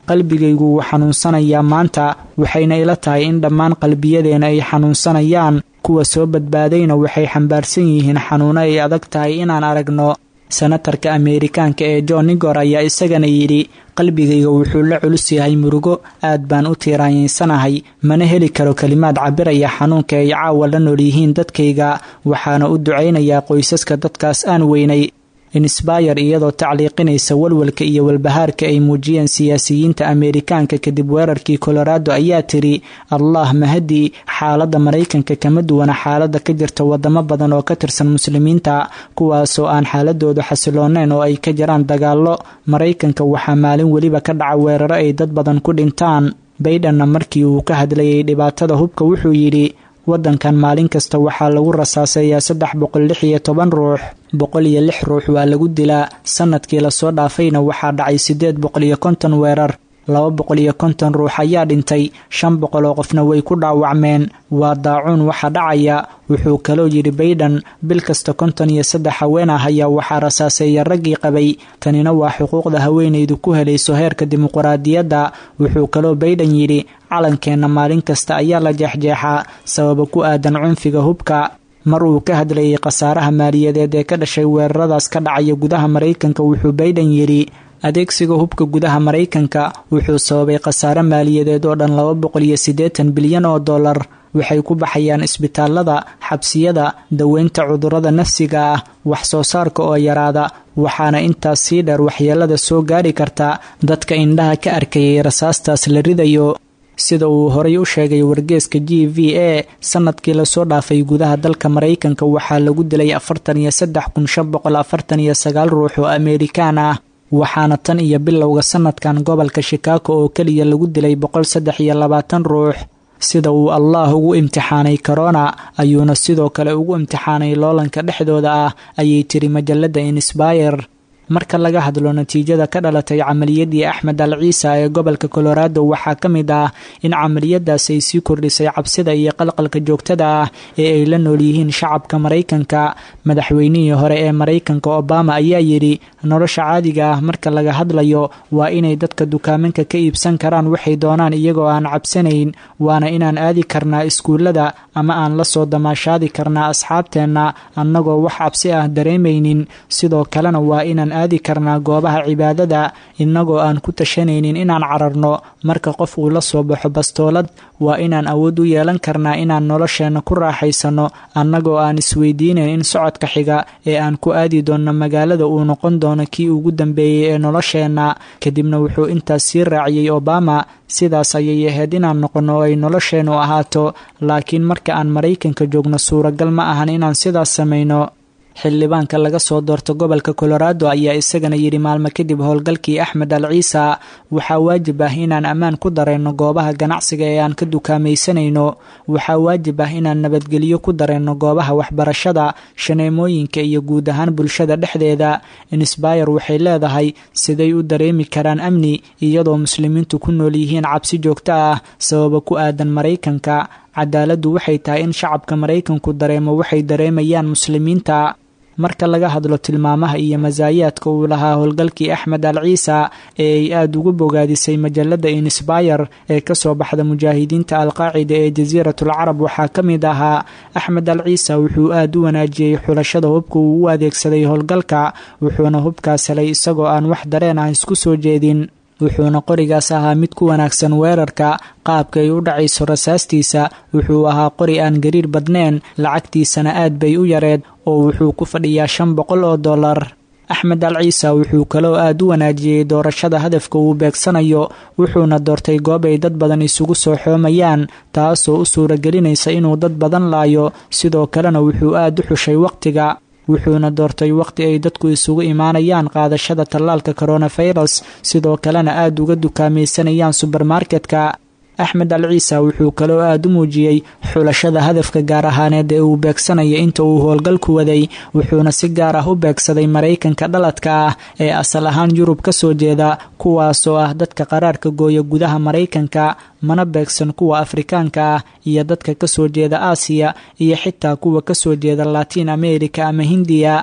qalbigaygu wuu xanuunsanayaa maanta waxayna ila tahay in dhammaan qalbiyadeena ay xanuunsanayaan kuwa soo badbaadayna waxay xambaarsan yihiin xanuuno ay adag tahay inaan aragno senatarka ameerikaanka ee john nigor ayaa isagana yidhi qalbigayga wuxuu la culus yahay murugo aad baan u tiiraanyaysanahay mana heli karo kelimaad cabiraya xanuunka ay caawa la nool yihiin dadkayga waxaana u ducaynayaa qoysaska dadkaas aan weynay insbayar iyadoo tacliiqinaysa walwalka iyo walbahaarka ay muujiyeen siyaasiyiinta ameerikaanka kadib weerarkii colorado ayaa tiri allah mahadi xaaladda maraykanka kama duwana xaaladda ka jirta wadamo badan oo ka tirsan muslimiinta kuwaasoo aan xaaladoodu xasilooneyn oo ay ka jiraan dagaallo maraykanka waxaa maalin weliba ka dhaca weeraro ay dad badan ku dhintaan baydenna markii uu ka hadlayay dhibaatada hubka wuxuu yidhi waddankan maalin kasta waxaa lagu rasaaseeyaa saddex boqol lix iyo toban ruux boqol iyo lix ruux waa lagu dilaa sanadkii lasoo dhaafayna waxaa dhacay siddeed boqol iyo konton weerar laba boqol iyo konton ruux ayaa dhintay shan boqol oo qofna way ku dhaawacmeen waa daacuun waxa dhacaya wuxuu kaloo yidhi bayden bil kasta konton iyo saddex haween ah ayaa waxaa rasaaseeya raggii qabay tanina waa xuquuqda haweenaydu ku helayso heerka dimuquraadiyadda wuxuu kaloo bayden yidhi calankeenna maalin kasta ayaa la jeexjeexaa sababa ku aadan cunfiga hubka mar uu ka hadlayay khasaaraha maaliyadeed ee ka dhashay weeraradaas ka dhacaya gudaha maraykanka wuxuu bayden yidhi adeegsiga hubka gudaha maraykanka wuxuu sababay khasaare maaliyadeed oo dhan laba boqol iyo siddeetan bilyan oo dollar waxay ku baxayaan isbitaalada xabsiyada daweynta cudurrada nafsiga ah wax soo saarka oo yaraada waxaana intaas sii dheer waxyeelada soo gaari karta dadka indhaha ka arkayay rasaastaas la ridayo sida uu horay u sheegay wargeeska g v a sanadkii lasoo dhaafay gudaha dalka maraykanka waxaa lagu dilay afartan iyo saddex kun shan boqol afartan iyo sagaal ruux oo ameerikaan ah waxaana tan iyo bilowga sanadkan gobolka shikaako oo keliya lagu dilay boqol saddex iyo labaatan ruux sida uu allah ugu imtixaanay corona ayuuna sidoo kale ugu imtixaanay loolanka dhexdooda ah ayay tiri majalada insbayer marka laga hadlo natiijada ka dhalatay camaliyadii axmed al ciisa ee gobolka colorado waxaa ka mid ah in camaliyadaas ay sii kordhisay cabsida iyo qalqalka joogtada ah ee ay la nool yihiin shacabka maraykanka madaxweynihii hore ee maraykanka obama ayaa yidhi nolosha caadiga ah marka laga hadlayo waa inay dadka dukaamanka ka iibsan karaan waxay doonaan iyagoo aan cabsanayn waana inaan aadi karnaa iskuullada ama aan la soo damaashaadi karnaa asxaabteenna annagoo wax cabsi ah dareemaynin sidoo kalena waa inaan aadi karnaa goobaha cibaadada innagoo aan ku tashanaynin inaan cararno marka qof uu la soo baxo bastoolad waa inaan awood u yeelan karnaa inaan nolosheenna ku raaxaysano annagoo aan isweydiinayn in socodka xiga ee aan ku aadi doonno magaalada uu noqon doono kii ugu dambeeyey ee nolosheenna kadibna wuxuu intaas sii raaciyey obama sidaas ayay ahayd inaan noqonno oo ay nolosheennu ahaato laakiin marka aan maraykanka joogno suuragal ma ahan inaan sidaas samayno xildhibaanka laga soo doorto gobolka colorado ayaa isagana yidhi maalmo kadib howlgalkii axmed al ciisa waxaa waajib ah inaan ammaan ku dareenno goobaha ganacsiga ee aan ka dukaamaysanayno waxaa waajib ah inaan nabadgelyo ku dareenno goobaha waxbarashada shaneemooyinka iyo guud ahaan bulshada dhexdeeda insbayer waxay leedahay siday u dareemi karaan amni iyadoo muslimiintu ku nool yihiin cabsi joogto ah sababa ku aadan maraykanka cadaaladdu waxay tahay in shacabka maraykanku dareemo waxay dareemayaan muslimiinta marka laga hadlo tilmaamaha iyo masaayaadka uu lahaa howlgalkii axmed al ciisa ee ay aada ugu bogaadisay majalada insbayer ee kasoo baxda mujaahidiinta alqaacida ee jasiiratul carab waxaa ka mid ahaa axmed al ciisa wuxuu aada u wanaajiyey xulashada hubka uu u adeegsaday howlgalka wuxuuna hubkaas helay isagoo aan wax dareen ah isku soo jeedin wuxuuna qorigaas ahaa mid ku wanaagsan weerarka qaabka ay u dhacayso rasaastiisa wuxuu ahaa qori aan gariir badneen lacagtiisana aad bay u yareed oo wuxuu ku fadhiyaa shan boqol oo dollar axmed al ciisa wuxuu kaloo aada u wanaajiyey doorashada hadafka uu beegsanayo wuxuuna doortay goob ay dad badan isugu soo xoomayaan taasoo u suuragelinaysa inuu dad badan laayo sidoo kalena wuxuu aada u xushay waqtiga wuxuuna doortay waqti ay dadku isugu imaanayaan qaadashada tallaalka coronavirus sidoo kalena aada uga dukaamaysanayaan subermarketka axmed al ciisa wuxuu kaloo aada u muujiyey xulashada hadafka gaar ahaaneed ee uu beegsanaya inta uu howlgalku waday wuxuuna si gaar ah u beegsaday maraykanka dhaladka ah ee asal ahaan yurub ka soo jeeda kuwaasoo ah dadka qaraarka gooya gudaha maraykanka mana beegsan kuwa afrikaanka ah iyo dadka kasoo jeeda aasiya iyo xitaa kuwa kasoo jeeda latiin america ama hindiya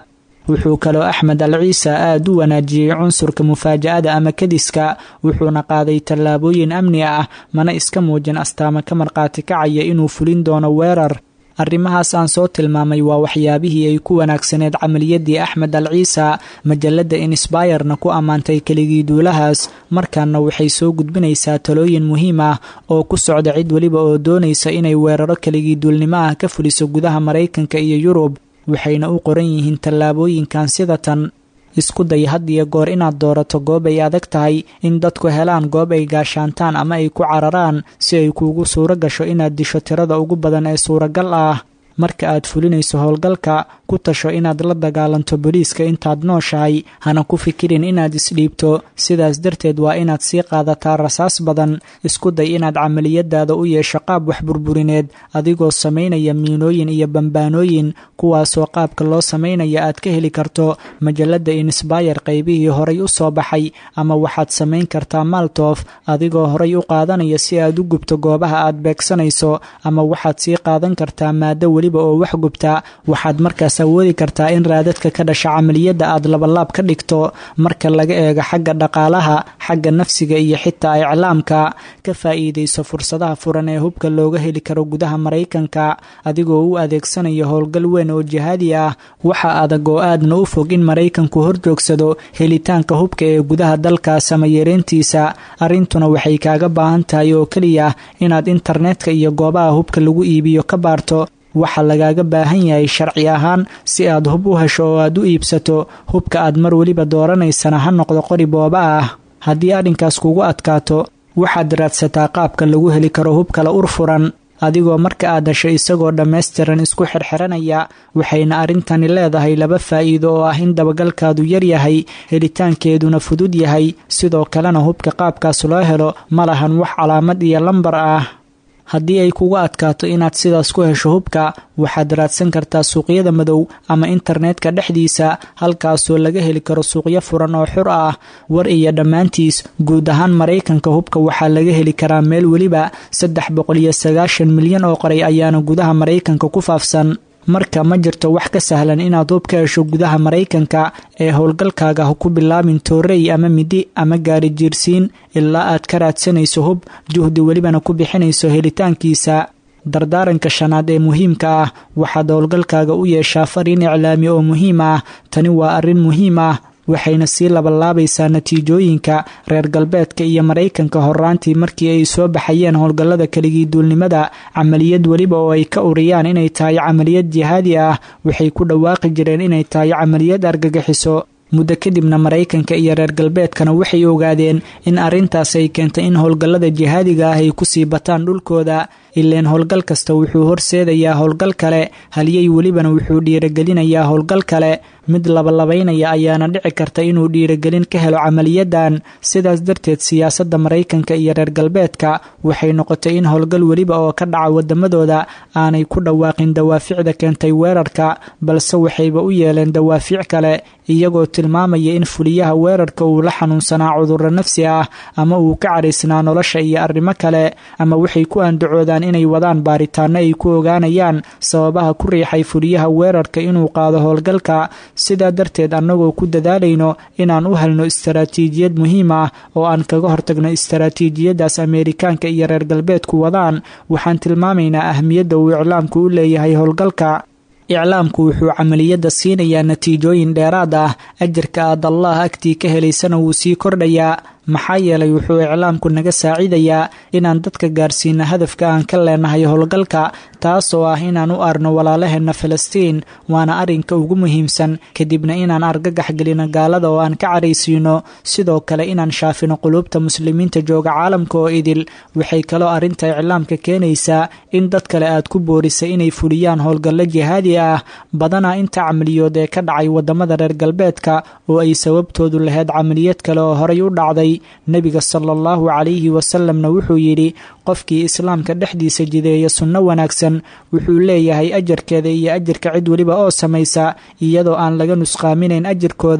wuxuu kaloo axmed al ciisa aad u wanaajiyey cunsurka mufaaja'ada ama kadiska wuxuuna qaaday tallaabooyin amni ah mana iska muujin astaamo ka markhaati kacaya inuu fulin doono weerar arrimahaas aan soo tilmaamay waa waxyaabihii ay ku wanaagsaneed camaliyadii axmed al ciisa majalladda insbayerna ku ammaantay keligii duulahaas markaana waxay soo gudbinaysaa talooyin muhiim ah oo ku socda cid weliba oo doonaysa inay weeraro keligii duulnimo ah ka fuliso gudaha maraykanka iyo yurub waxayna u qoran yihiin tallaabooyinkan sida tan isku day had iyo goor inaad doorato goob ay adag tahay in dadku helaan goob ay gaashaantaan ama ay ku cararaan si ay kuugu suuro gasho inaad disho tirada ugu badan ee suuragal ah marka aad fulinayso howlgalka ku tasho inaad la dagaalanto booliiska intaad nooshahay hana ku fikirin inaad isdhiibto sidaas darteed waa inaad sii qaadataa rasaas badan isku day inaad camaliyadaada u yeesho qaab wax burburineed adigoo samaynaya miinooyin iyo bambaanooyin kuwaasoo qaabka loo samaynaya aad ka heli karto majalada insbayer qaybihii horay u soo baxay ama waxaad samayn kartaa maltof adigoo horay u qaadanaya si aad u gubto goobaha aad beegsanayso ama waxaad sii qaadan kartaa maado weliba oo wax gubta waxaad markaas awoodi kartaa in raadadka ka dhasha camaliyadda aad labalaab ka dhigto marka laga eego xagga dhaqaalaha xagga nafsiga iyo xitaa iclaamka ka faa'iidayso fursadaha furan ee hubka looga heli karo gudaha maraykanka adigoo u adeegsanaya howlgal weyn oo jihaadi ah waxa adag oo aadna u fog in maraykanku horjoogsado helitaanka hubka ee gudaha dalkaas ama yareyntiisa arrintuna waxay kaaga baahan tahay oo keliya inaad internetka iyo goobaha hubka lagu iibiyo ka baarto waxaa lagaaga baahan yahay sharci ahaan si aad hub u hesho oo aad u iibsato hubka aad mar weliba dooranaysana ha noqdo qori booba ah haddii arrinkaas kugu adkaato waxaad raadsataa qaabka lagu heli karo hub kala ur furan adigoo marka aad hesho isagoo dhammaystiran isku xirxiranaya waxayna arrintani leedahay laba faa'iido oo ah in dabagalkaadu yar yahay helitaankeeduna fudud yahay sidoo kalena hubka qaabkaas loo helo ma lahan wax calaamad iyo lambar ah haddii ay kugu adkaato inaad sidaas ku hesho hubka waxaad raadsan kartaa suuqyada madow ama internetka dhexdiisa halkaasoo laga heli karo suuqyo furan oo xur ah war iyo dhammaantiis guud ahaan maraykanka hubka waxaa laga heli karaa meel weliba saddex boqol iyo sagaashan milyan oo qoray ayaana gudaha maraykanka ku faafsan marka ma jirto wax ka sahlan inaad hub ka hesho gudaha maraykanka ee howlgalkaaga ha ku bilaabin toorey ama midi ama gaari jiirsiin ilaa aad ka raadsanayso hub juhdi welibana ku bixinayso helitaankiisa dardaaranka shanaad ee muhiimka ah waxaad howlgalkaaga u yeeshaa fariin iclaami oo muhiim ah tani waa arrin muhiim ah waxayna sii labalaabaysaa natiijooyinka reer galbeedka iyo maraykanka horaantii markii ay soo baxayeen howlgallada keligii duulnimada camaliyad weliba oo ay ka uriyaan inay tahay camaliyad jihaadi ah waxay ku dhawaaqi jireen inay tahay camaliyad argagixiso muddo kadibna maraykanka iyo reer galbeedkana waxay ogaadeen in arrintaas ay keentay in howlgallada jihaadiga ah ay kusii bataan dhulkooda ileen howlgal kasta wuxuu horseedayaa howlgal kale halyey welibana wuxuu dhiiragelinayaa howlgal kale mid labalabaynaya ayaana dhici karta inuu dhiiragelin ka helo camaliyadan sidaas darteed siyaasadda maraykanka iyo reer galbeedka waxay noqotay in howlgal weliba oo ka dhaca wadamadooda aanay ku dhawaaqin dawaaficda keentay weerarka balse waxayba u yeeleen dawaafic kale iyagoo tilmaamaya in fuliyaha weerarka uu la xanuunsanaa cudurro nafsi ah ama uu ka caraysnaa nolosha iyo arrimo kale ama waxay ku andacoodaan inay wadaan baaritaano ay ku ogaanayaan sababaha ku riixay fuliyaha weerarka inuu qaado howlgalka sidaa darteed annagoo ku dadaalayno inaan u helno istaraatiijiyad muhiim ah oo aan kaga hortagno istaraatiijiyadaas ameerikaanka iyo reer galbeedku wadaan waxaan tilmaamaynaa ahmiyadda uu iclaamku u leeyahay howlgalka iclaamku wuxuu camaliyadda siinayaa natiijooyin dheeraad ah ajarka aad allah agtii ka helaysana wuu sii kordhayaa maxaa yeelay wuxuu iclaamku naga saacidayaa inaan dadka gaarsiino hadafka aan ka leenahay howlgalka taasoo ah inaan u arno walaalaheenna falastiin waana arrinka ugu muhiimsan kadibna inaan argagax gelino gaalada oo aan ka caraysiino sidoo kale inaan shaafino quluubta muslimiinta jooga caalamka oo idil waxay kaloo arrinta iclaamka keenaysaa in dad kale aad ku boorisay inay fuliyaan howlgallo jihaadi ah badanaa inta camaliyood ee ka dhacay wadamada reer galbeedka oo ay sababtoodu lahayd camaliyad kale oo horay u dhacday nebiga sala allahu calayhi wasalamna wuxuu yidhi qofkii islaamka dhexdiisa jideeya sunno wanaagsan wuxuu leeyahay ajarkeeda iyo ajarka cid weliba oo samaysa iyadoo aan laga nusqaaminayn ajarkooda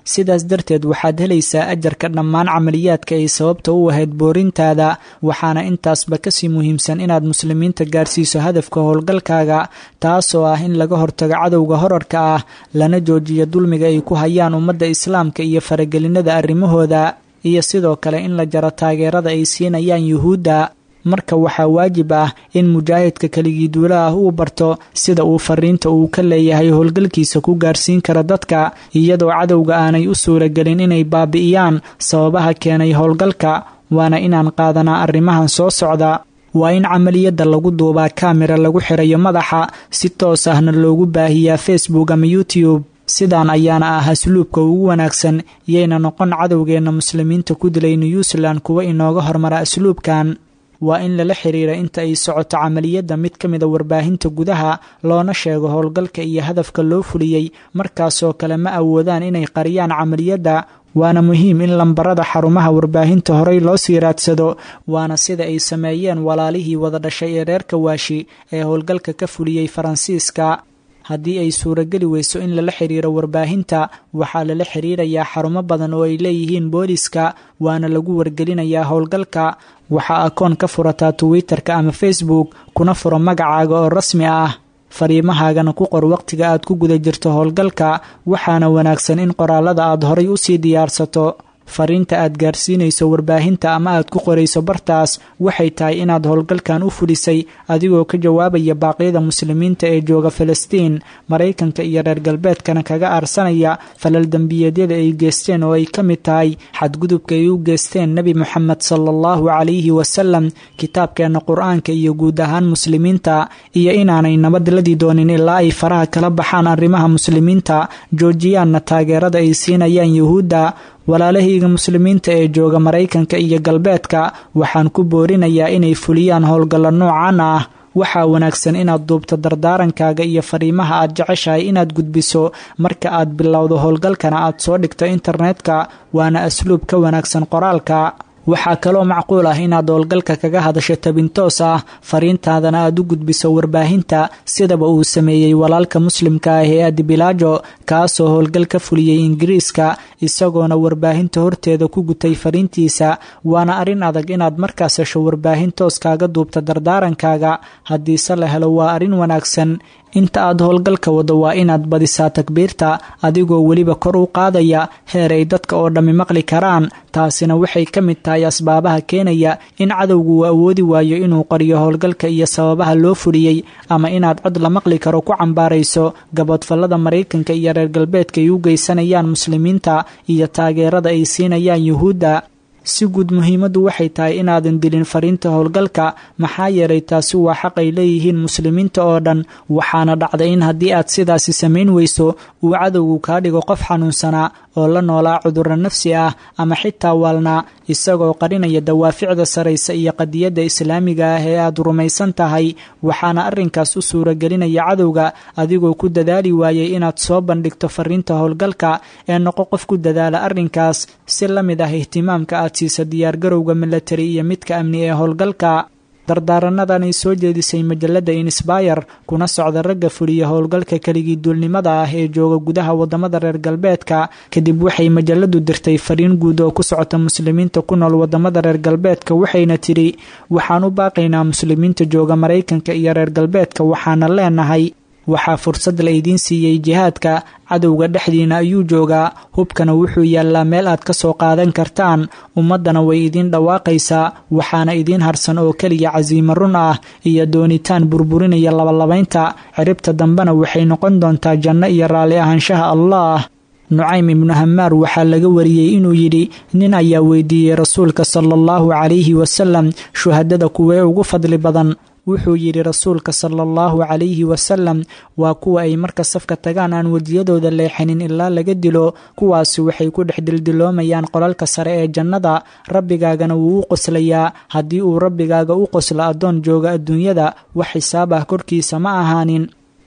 sidaas darteed waxaad helaysaa ajarka dhammaan camaliyaadka ay sababta u ahayd boorintaada waxaana intaasba kasii muhiimsan inaad muslimiinta gaarsiiso hadafka howlgalkaaga taasoo ah in laga hortago cadowga horarka ah lana joojiyo dulmiga ay ku hayaan ummadda islaamka iyo faragelinada arrimahooda iyo sidoo kale in la jaro taageerada ay siinayaan yuhuudda marka waxaa waajib ah in mujaahidka keligii duula ah uu barto sida uu fariinta uu ka leeyahay howlgalkiisa ku gaarsiin kara dadka iyadoo cadowga aanay u suuragelin inay baabi'iyaan sababaha keenay howlgalka waana inaan qaadanaa arrimahan soo socda waa in camaliyadda lagu duubaa kamera lagu xirayo madaxa si toos ahna loogu baahiyaa facebook ama youtube sidaan ayaana ah asluubka ugu wanaagsan yayna noqon cadowgeenna muslimiinta ku dilay new zealand kuwa inooga hormara asluubkan waa in lala xiriira inta ay socoto camaliyadda mid ka mida warbaahinta gudaha loona sheego howlgalka iyo hadafka loo fuliyey markaasoo kale ma awoodaan inay qariyaan camaliyadda waana muhiim in lambarada xarumaha warbaahinta horey loo sii raadsado waana sida ay sameeyeen walaalihii wada dhashay ee reer kawaashi ee howlgalka ka fuliyey faransiiska haddii ay suurageli weyso in lala xiriiro warbaahinta waxaa lala xiriirayaa xarumo badan oo ay leeyihiin booliska waana lagu wargelinayaa howlgalka waxaa akoon ka furataa twitter-ka ama facebook kuna furo magacaaga oo rasmi ah fariimahaagana ku qor waqtiga aad ku guda jirto howlgalka waxaana wanaagsan in qoraalada aad horay usii diyaarsato fariinta aad gaarsiinayso warbaahinta ama aad ku qorayso bartaas waxay tahay inaad howlgalkan u fulisay adigoo ka jawaabaya baaqyada muslimiinta ee jooga falastiin maraykanka iyo reer galbeedkana kaga aarsanaya falal dembiyeedyada ay geesteen oo ay ka mid tahay xadgudubka ay u geesteen nebi moxamed sala allahu calayhi wasalam kitaabkeenna qur-aanka iyo guud ahaan muslimiinta iyo inaanay nabadladi doonin ilaa ay faraha kala baxaan arrimaha muslimiinta joojiyaanna taageerada ay siinayaan yuhuudda walaalahayga muslimiinta ee jooga maraykanka iyo galbeedka waxaan ku boorinayaa inay fuliyaan howlgallo noocan ah waxaa wanaagsan inaad duubto dardaarankaaga iyo fariimaha aad jeceshahay inaad gudbiso marka aad bilowdo howlgalkana aad soo dhigto internetka waana asluub ka wanaagsan qoraalka waxaa kaloo macquul ah inaad howlgalka kaga hadasho tabintoos ah fariintaadana aad u gudbiso warbaahinta sidaba uu sameeyey walaalka muslimka ah ee adibilaajo kaasoo howlgal ka fuliyey ingiriiska isagoona warbaahinta horteeda ku gutay fariintiisa waana arrin adag inaad markaas hesho warbaahin toos kaaga duubta dardaarankaaga haddiise la helo waa arrin wanaagsan inta aad howlgalka wado waa inaad badisaa takbiirta adigoo weliba kor u qaadaya heer ay dadka oo dhammi maqli karaan taasina waxay ka mid tahay asbaabaha keenaya in cadowgu uu awoodi waayo inuu qariyo howlgalka iyo sababaha loo fuliyey ama inaad cod la maqli karo ku cambaarayso gaboodfallada maraykanka iyo reer galbeedka ay u geysanayaan muslimiinta iyo taageerada ay siinayaan yuhuudda si guud muhiimaddu waxay tahay inaadan dilin fariinta howlgalka maxaa yeelay taasi waa xaq ay leeyihiin muslimiinta oo dhan waxaana dhacday in haddii aad sidaasi samayn weyso uu cadowgu kaa dhigo qof xanuunsanaa oo la noolaa cudurro nafsi ah ama xitaa waalnaa isagoo qarinaya dawaaficda saraysa iyo qadiyadda islaamiga ah ee aad rumaysan tahay waxaana arrinkaas u suuragelinaya cadowga adigoo ku dadaali waayay inaad soo bandhigto fariinta howlgalka ee noqo qof ku dadaala arrinkaas si la mid ah ihtimaamka aad siisa diyaargarowga milatari iyo midka amni ee howlgalka dardaaranadan ay soo jeedisay majalada insbayr kuna socda ragga fuliya howlgalka keligii duulnimada ah ee jooga gudaha wadamada reer galbeedka kadib waxay majaladu dirtay fariin guud oo ku socota muslimiinta ku nool wadamada reer galbeedka waxayna tidhi waxaan u baaqaynaa muslimiinta jooga maraykanka iyo reer galbeedka waxaana leenahay waxaa fursad la idiin siiyey jihaadka cadowga dhexdiina ayuu joogaa hubkana wuxuu yaallaa meel aad ka soo qaadan kartaan ummaddana way idiin dhawaaqaysaa waxaana idiin harsan oo keliya casiimo run ah iyo doonitaan burburinaya labalabaynta ciribta dambena waxay noqon doontaa janno iyo raalli ahaanshaha allah nucaym ibnu hamaar waxaa laga wariyey inuu yidhi nin ayaa weydiiyey rasuulka sala allahu calayhi wasalam shuhadada kuwee ugu fadli badan wuxuu yidhi rasuulka sala allahu calayhi wasalam waa kuwa ay marka safka tagaan aan wejiyadooda leexanin ilaa laga dilo kuwaasi waxay ku dhex dildiloomayaan qolalka sare ee jannada rabbigaagana wuu u qoslayaa haddii uu rabbigaaga u qoslo addoon jooga adduunyada wax xisaab ah korkiisa ma ahaanin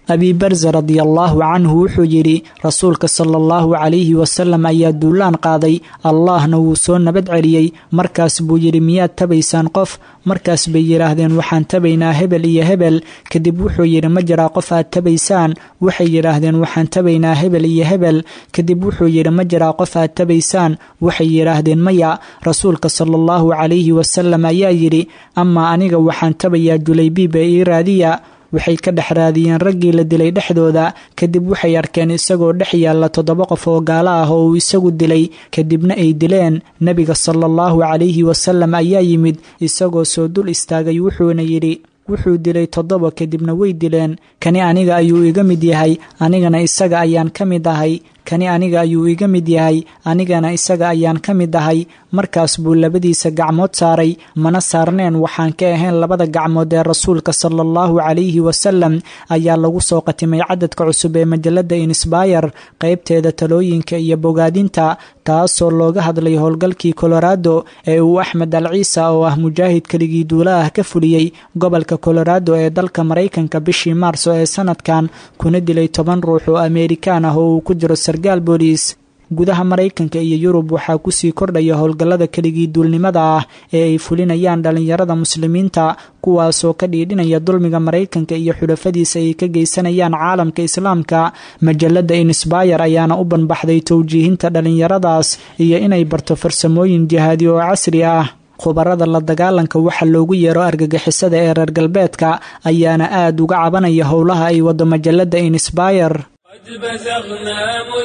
abiibarse radiallaahu canhu wuxuu yidhi rasuulka sala allahu calayhi wasalam ayaa duulaan qaaday allaahna wuu soo nabad celiyey markaas buu yidhi miyaad tabaysaan qof markaas bay yidhaahdeen waxaan tabaynaa hebel iyo hebel kadib wuxuu yidhi ma jiraa qof aad tabaysaan waxay yidhaahdeen waxaan tabaynaa hebel iyo hebel kadib wuxuu yidhi ma jiraa qof aad tabaysaan waxay yidhaahdeen maya rasuulka sala allahu calayhi wasalam ayaa yidhi amaa aniga waxaan tabayaa julaybiib ee ii raadiya waxay ka dhex raadiyeen raggii la dilay dhexdooda kadib waxay arkeen isagoo dhex yaalla toddoba qof oo gaalo ah oo uu isagu dilay kadibna ay dileen nebiga sala allahu calayhi wasalam ayaa yimid isagoo soo dul istaagay wuxuuna yidhi wuxuu dilay toddoba kadibna way dileen kani aniga ayuu iga mid yahay anigana isaga ayaan ka mid ahay kani aniga ayuu iga mid yahay anigana isaga ayaan ka mid ahay markaas buu labadiisa gacmood saaray mana saarneen waxaan ka ahayn labada gacmood ee rasuulka sala allahu calayhi wasalam ayaa lagu soo qatimay cadadka cusub ee majalada insbayr qaybteeda talooyinka iyo bogaadinta taasoo looga hadlay howlgalkii colorado ee uu axmed al ciisa oo ah mujaahid keligii duula ah ka fuliyey gobolka colorado ee dalka maraykanka bishii maarso ee sanadkan kuna dilay toban ruux oo ameerikaan ah oo uu ku jiro sargaal booliis gudaha maraykanka iyo yurub waxaa kusii kordhaya howlgallada keligii duulnimada ah ee ay fulinayaan dhallinyarada muslimiinta kuwaasoo ka dhiidhinaya dulmiga maraykanka iyo xulafadiisa ay ka geysanayaan caalamka islaamka majalada insbayr ayaana u banbaxday towjiihinta dhallinyaradaas iyo inay barto farsamooyin jihaadi oo casri ah khubarada la dagaalanka waxa loogu yeero argagixisada ee reer galbeedka ayaana aad uga cabanaya howlaha ay wado majalada insbayr قد بزغنا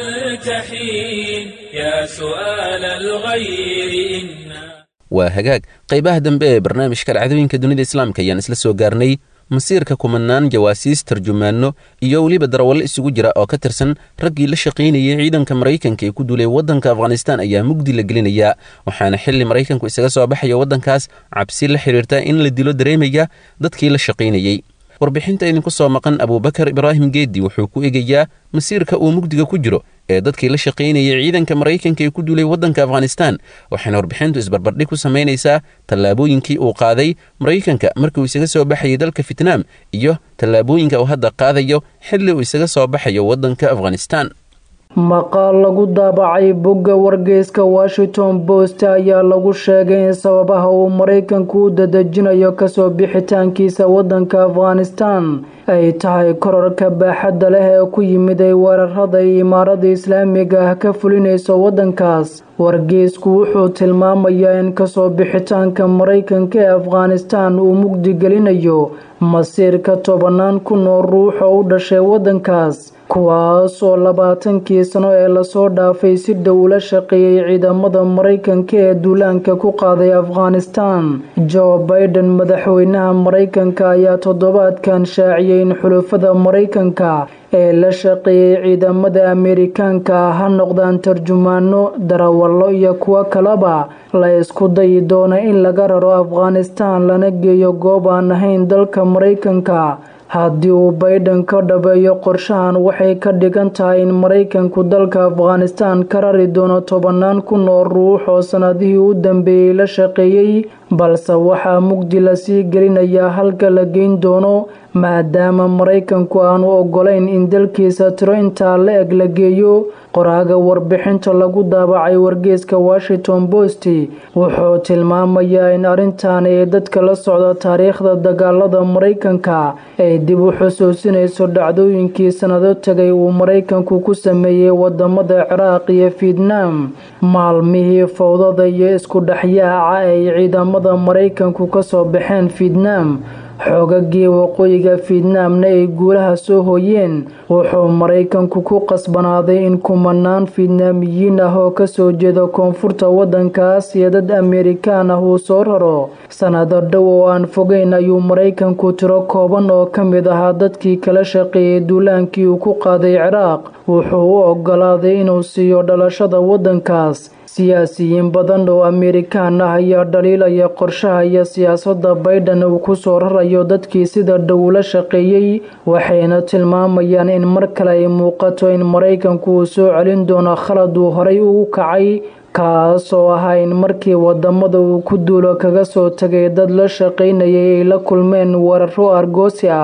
ملتحين يا سؤال الغير إنا waa hagaag qaybaha dambe ee barnaamijka dhacdooyinka dunida islaamka ayaan isla soo gaarnay masiirka kumanaan jawaasiis tarjumaanno iyo weliba darawallo isugu jira oo ka tirsan raggii la shaqaynayay ciidanka maraykanka ee ku duulay waddanka afghanistaan ayaa mugdi la gelinayaa waxaana xilli maraykanku isaga soo baxaya waddankaas cabsi la xidhiirta in la dilo dareemaya dadkii la shaqaynayey warbixinta idinku soo maqan abuubakar ibraahim geeddi wuxuu ku egayaa masiirka uu mugdiga ku jiro ee dadkii la shaqaynayay ciidanka maraykanka ee ku duulay waddanka afghanistaan waxayna warbixintu isbarbardhig ku samaynaysaa tallaabooyinkii uu qaaday maraykanka markii uu isaga soo baxayay dalka fitnaam iyo tallaabooyinka uu hadda qaadayo xilli uu isaga soo baxayo waddanka afghanistaan maqaal lagu daabacay bogga wargeyska washington post ayaa lagu sheegay in sababaha uu maraykanku u dadejinayo kasoo bixitaankiisa waddanka afghanistan ay tahay korarka baaxadda leh ee ku yimid ay weerarada ay imaarada islaamiga ah ka fulinayso waddankaas wargeysku wuxuu tilmaamayaa in kasoo bixitaanka maraykanka ee afghanistan uu mugdi gelinayo masiirka tobanaan kun oo ruux oo u dhashay waddankaas kuwaas oo labaatankii sano ee lasoo dhaafay si dhow ula shaqeeyey ciidamada maraykanka ee duulaanka ku qaaday afghanistan joe biden madaxweynaha maraykanka ayaa toddobaadkan shaaciyey in xulufada maraykanka ee la shaqeeyey ciidamada ameerikaanka ha noqdaan tarjumaano darawallo iyo kuwo kaleba la isku dayi doona in laga raro afghanistan lana geeyo goob aan ahayn dalka maraykanka haddii uu bayden ka dhabeeyo qorshahan waxay ka dhigan tahay in maraykanku dalka afghanistan ka rari doono tobanaan kun oo ruux oo sannadihii u dambeeyey la shaqeeyey balse waxaa mugdi lasii gelinayaa halka la geyn doono maadaama maraykanku aanu ogolayn in dalkiisa tiro intaa la eg la geeyo qoraaga warbixinta lagu daabacay wargeyska washington post wuxuu tilmaamayaa in arrintan ee dadka la socda taariikhda dagaalada maraykanka ay dib u xusuusinayso dhacdooyinkii sannado tagay uu maraykanku ku sameeyey wadamada ciraaq iyo fietnam maalmihii fowdada iyo isku dhexyaaca ay ciidamada maraykanku kasoo baxeen fietnam xoogagii waqooyiga fietnaamna ay guulaha soo hooyeen wuxuu maraykanku ku qasbanaaday in kumanaan fietnaamiyiin ah oo kasoo jeeda koonfurta waddankaas iyo dad ameerikaan ah uu soo raro sannado dhow oo aan fogeyn ayuu maraykanku tiro kooban oo ka mid ahaa dadkii kala shaqeeyey duulaankii uu ku qaaday ciraaq wuxuu u ogolaaday inuu siiyo dhalashada waddankaas siyaasiyiin badan oo ameerikaan ah ayaa dhaliilaya qorshaha iyo siyaasadda bayden uu ku soo rarayo dadkii sida dhow la shaqeeyey waxayna tilmaamayaan in mar kale ay muuqato in maraykanku uu soo celin doono khalad uu horay ugu kacay kaas oo ahaa in markii wadamada uu ku duulo kaga soo tagay dad la shaqaynayay ay la kulmeen weeraro argoosi ah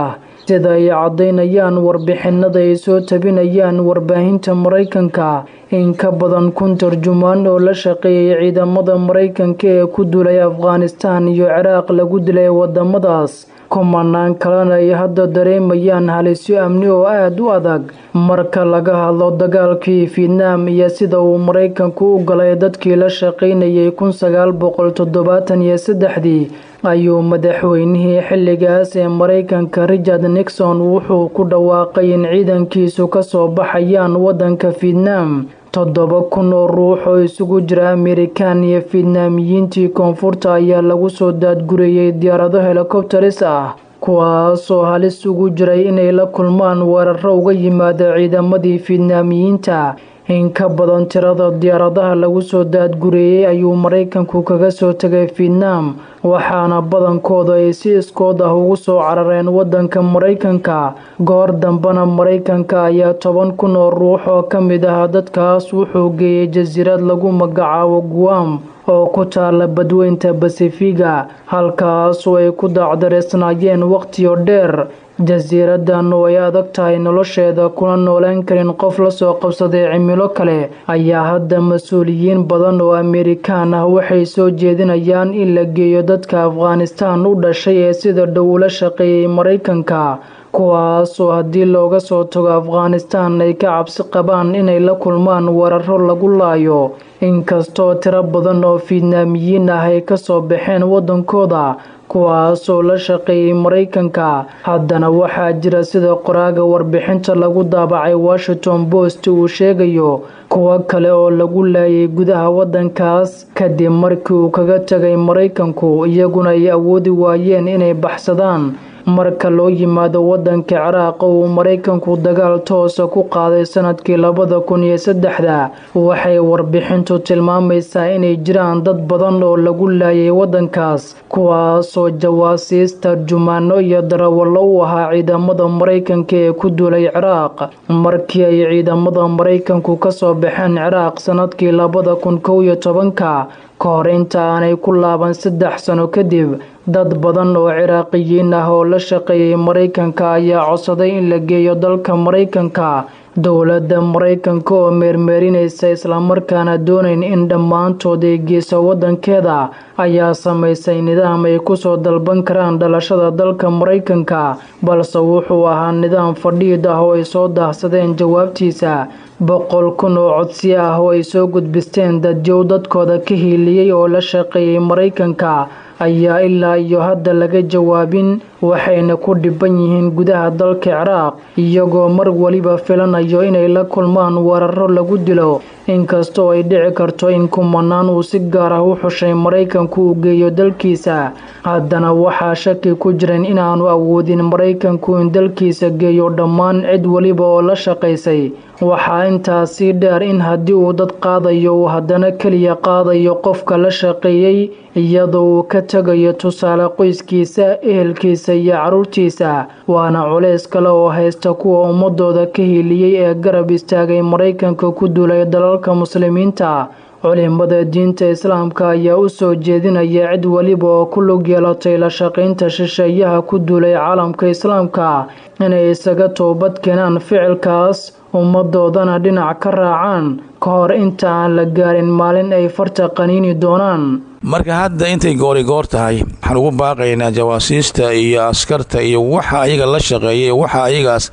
sida ay caddaynayaan warbixinada ay soo tabinayaan warbaahinta maraykanka in ka badan kun tarjumaan oo la shaqeeyay ciidamada maraykanka ee ku duulay afghanistaan iyo ciraaq lagu dilay wadamadaas kumanaan kalena ay hadda dareemayaan halisyo amni oo aada u adag marka laga hadlo dagaalkii fietnaam iyo sida uu maraykanku u galay dadkii la shaqaynayay kun sagaal boqol toddobaatan iyo saddexdii ayuu madaxweynihii xilligaas ee maraykanka richard nixon wuxuu ku dhawaaqay in ciidankiisu kasoo baxayaan waddanka fietnaam toddoba kun oo ruux oo isugu jira amerikan iyo fietnaamiyiintii koonfurta ayaa lagu soo daadgurayay diyaarado helikobteris ah kuwaasoo halis ugu jiray inay la kulmaan weeraro uga yimaada ciidamadii fietnaamiyiinta in ka badan tirada diyaaradaha lagu soo daadgureeyey ayuu maraykanku kaga soo tegay fietnaam waxaana badankooda ay si iskood ah ugu soo carareen waddanka maraykanka goor dambena maraykanka ayaa toban kun oo ruux oo ka mid ah dadkaas wuxuu geeyey jasiirad lagu magacaabo guam oo ku taala badweynta basifiga halkaasoo ay ku daacdareysnaayeen wakhtiyo dheer jasiiradan oo ay adag tahay nolosheeda kuna noolaan karin qof lasoo qabsaday cimilo kale ayaa hadda mas-uuliyiin badan oo amerikaan ah waxay soo jeedinayaan in la geeyo dadka afghanistaan u dhashay ee sida dhow ula shaqeeyay maraykanka kuwaasoo haddii looga soo tago afghanistaan ay ka cabsi qabaan inay la kulmaan weeraro lagu laayo inkastoo tiro badan oo fietnaamiyiin ah ay kasoo baxeen waddankooda kuwaasoo la shaqeeyay maraykanka haddana waxaa jira sida qoraaga warbixinta lagu daabacay washington post uu sheegayo kuwo kale oo lagu laayay gudaha waddankaas kadib markii uu kaga tegay maraykanku iyaguna ay awoodi waayeen inay baxsadaan marka loo yimaado waddanka ciraaq oo uu maraykanku dagaal toosa ku qaaday sanadkii labada kun iyo saddexda waxay warbixintu tilmaamaysaa inay jiraan dad badan oo lagu laayay waddankaas kuwaasoo jawaasiis tarjumaano iyo darawallo u ahaa ciidamada maraykanka ee ku duulay ciraaq markii ay ciidamada maraykanku kasoo baxeen ciraaq sanadkii labada kun kow iyo tobanka ka hor inta aanay ku laaban saddex sano kadib dad badan oo ciraaqiyiin ah oo la shaqeeyay maraykanka ayaa codsaday in la geeyo dalka maraykanka dowladda maraykanka oo meermeerinaysa islamarkaana doonayn in dhammaantood ay geyso waddankeeda ayaa samaysay nidaam ay kusoo dalban karaan dhalashada dalka maraykanka balse wuxuu ahaa nidaam fadhiid ah oo ay soo daahsadeen jawaabtiisa boqol kun oo codsiyo ah oo ay soo gudbisteen dadyow dadkooda ka hiiliyey oo la shaqeeyay maraykanka ayaa ilaa iyo hadda laga jawaabin waxayna ku dhiban yihiin gudaha dalka ciraaq iyagoo mar weliba filanayo inay la kulmaan weeraro lagu dilo inkastoo ay dhici karto in kumanaan uu si gaar ah u xushay maraykanku uu geeyo dalkiisa haddana waxaa shaki ku jiran inaanu awoodin maraykanku in dalkiisa geeyo dhammaan cid weliba oo la shaqaysay waxaa intaas sii dheer in haddii uu dad qaadayo uu haddana keliya qaadayo qofka la shaqeeyey iyadoo uu ka tegayo tusaale qoyskiisa ehelkiisa iyo caruurtiisa waana culays kale oo haysta kuwa ummadooda ka hiiliyey ee garab istaagay maraykanka ku duulay dalalka muslimiinta culimada diinta islaamka ayaa u soo jeedinaya cid weliba oo ku lug yeelatay la shaqaynta shisheeyaha ku duulay caalamka islaamka inay isaga toobad keenaan ficilkaas ummadoodana dhinac ka raacaan ka hor inta aan la gaarin maalin ay farta qaniini doonaan marka hadda intay goorigoor tahay waxaan ugu baaqaynaa jawaasiista iyo askarta iyo waxa ayaga la shaqeeyay waxa ayagaas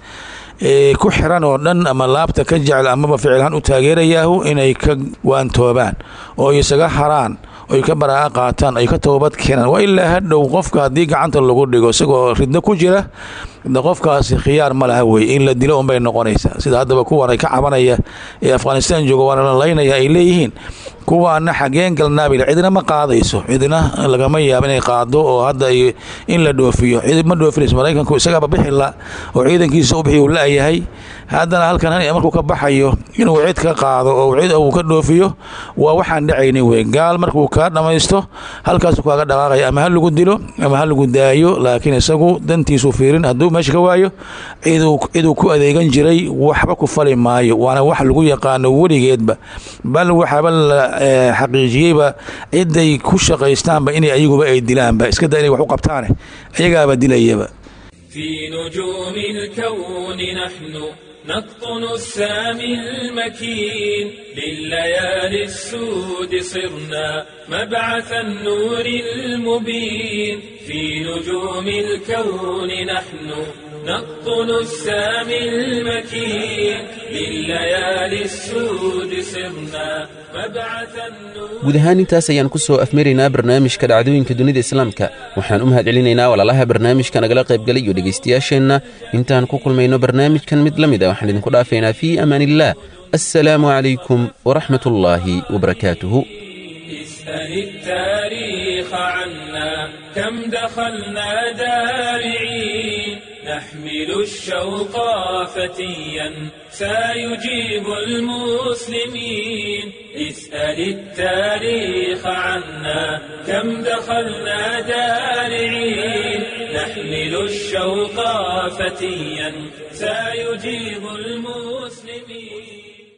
ku xiran oo dhan ama laabta ka jecel amaba ficilhaan u taageerayaahu inay ka waantoobaan oo isaga haraan oy ka baraa'a qaataan ay ka toobad keenaan waa ilaa hadhow qofka haddii gacanta lagu dhigo isagoo ridno ku jira qofkaasi khiyaar ma laha weye in la dilo unbay noqonaysaa sida haddaba kuwan ay ka cabanaya ee afghanistan jooga waana la laynaya ay leeyihiin kuwaana xageen galnaabil cidina ma qaadayso cidina lagama yaabo inay qaado oo hadda in la dhoofiyo cid ma dhoofinayso maraykanku isagaaba bixila oo ciidankiisa u bixi uu la-yahay haddana halkan markuu ka baxayo inuu cid ka qaado oo cid uu ka dhoofiyo waa waxaan dhacaynin wey gaal markuu kaa dhammaysto halkaasu kaaga dhaqaaqaya ama ha lagu dilo ama ha lagu daayo laakiin isagu dantiisu fiirin hadduu meesha ka waayo ciduu ku adeegan jiray waxba ku fali maayo waana wax lagu yaqaano weligeedba bal waxaaba la xaqiijiyeyba ciday ku shaqaystaanba inay ayaguba ay dilaanba iska da inay wax u qabtaane ayagaaba dilayaba في نجوم الكون نحن نقطن السامي المكين لليالي السود صرنا مبعث النور المبين في نجوم الكون نحن نقطن السامي المكين لليالي السود صرنا مبعث النور guud ahaan intaas ayaan ku soo afmaraynaa barnaamijka dhacdooyinka dunida islaamka waxaan u mahad celinaynaa walaalaha barnaamijka nagala qaybgalay iyo dhegaystayaasheenna intaan ku kulmayno barnaamijkan mid la mid a waxaan idinku dhaafaynaa fii amaan illaah assalaamu calaykum waraxmat ullaahi wabarakaatuhu اسأل التاريخ عنا كم دخلنا دارعين نحمل الشوق فتيا سيجيب المسلمين اسأل التاريخ عنا كم دخلنا دارعين نحمل الشوق فتيا سيجيب المسلمين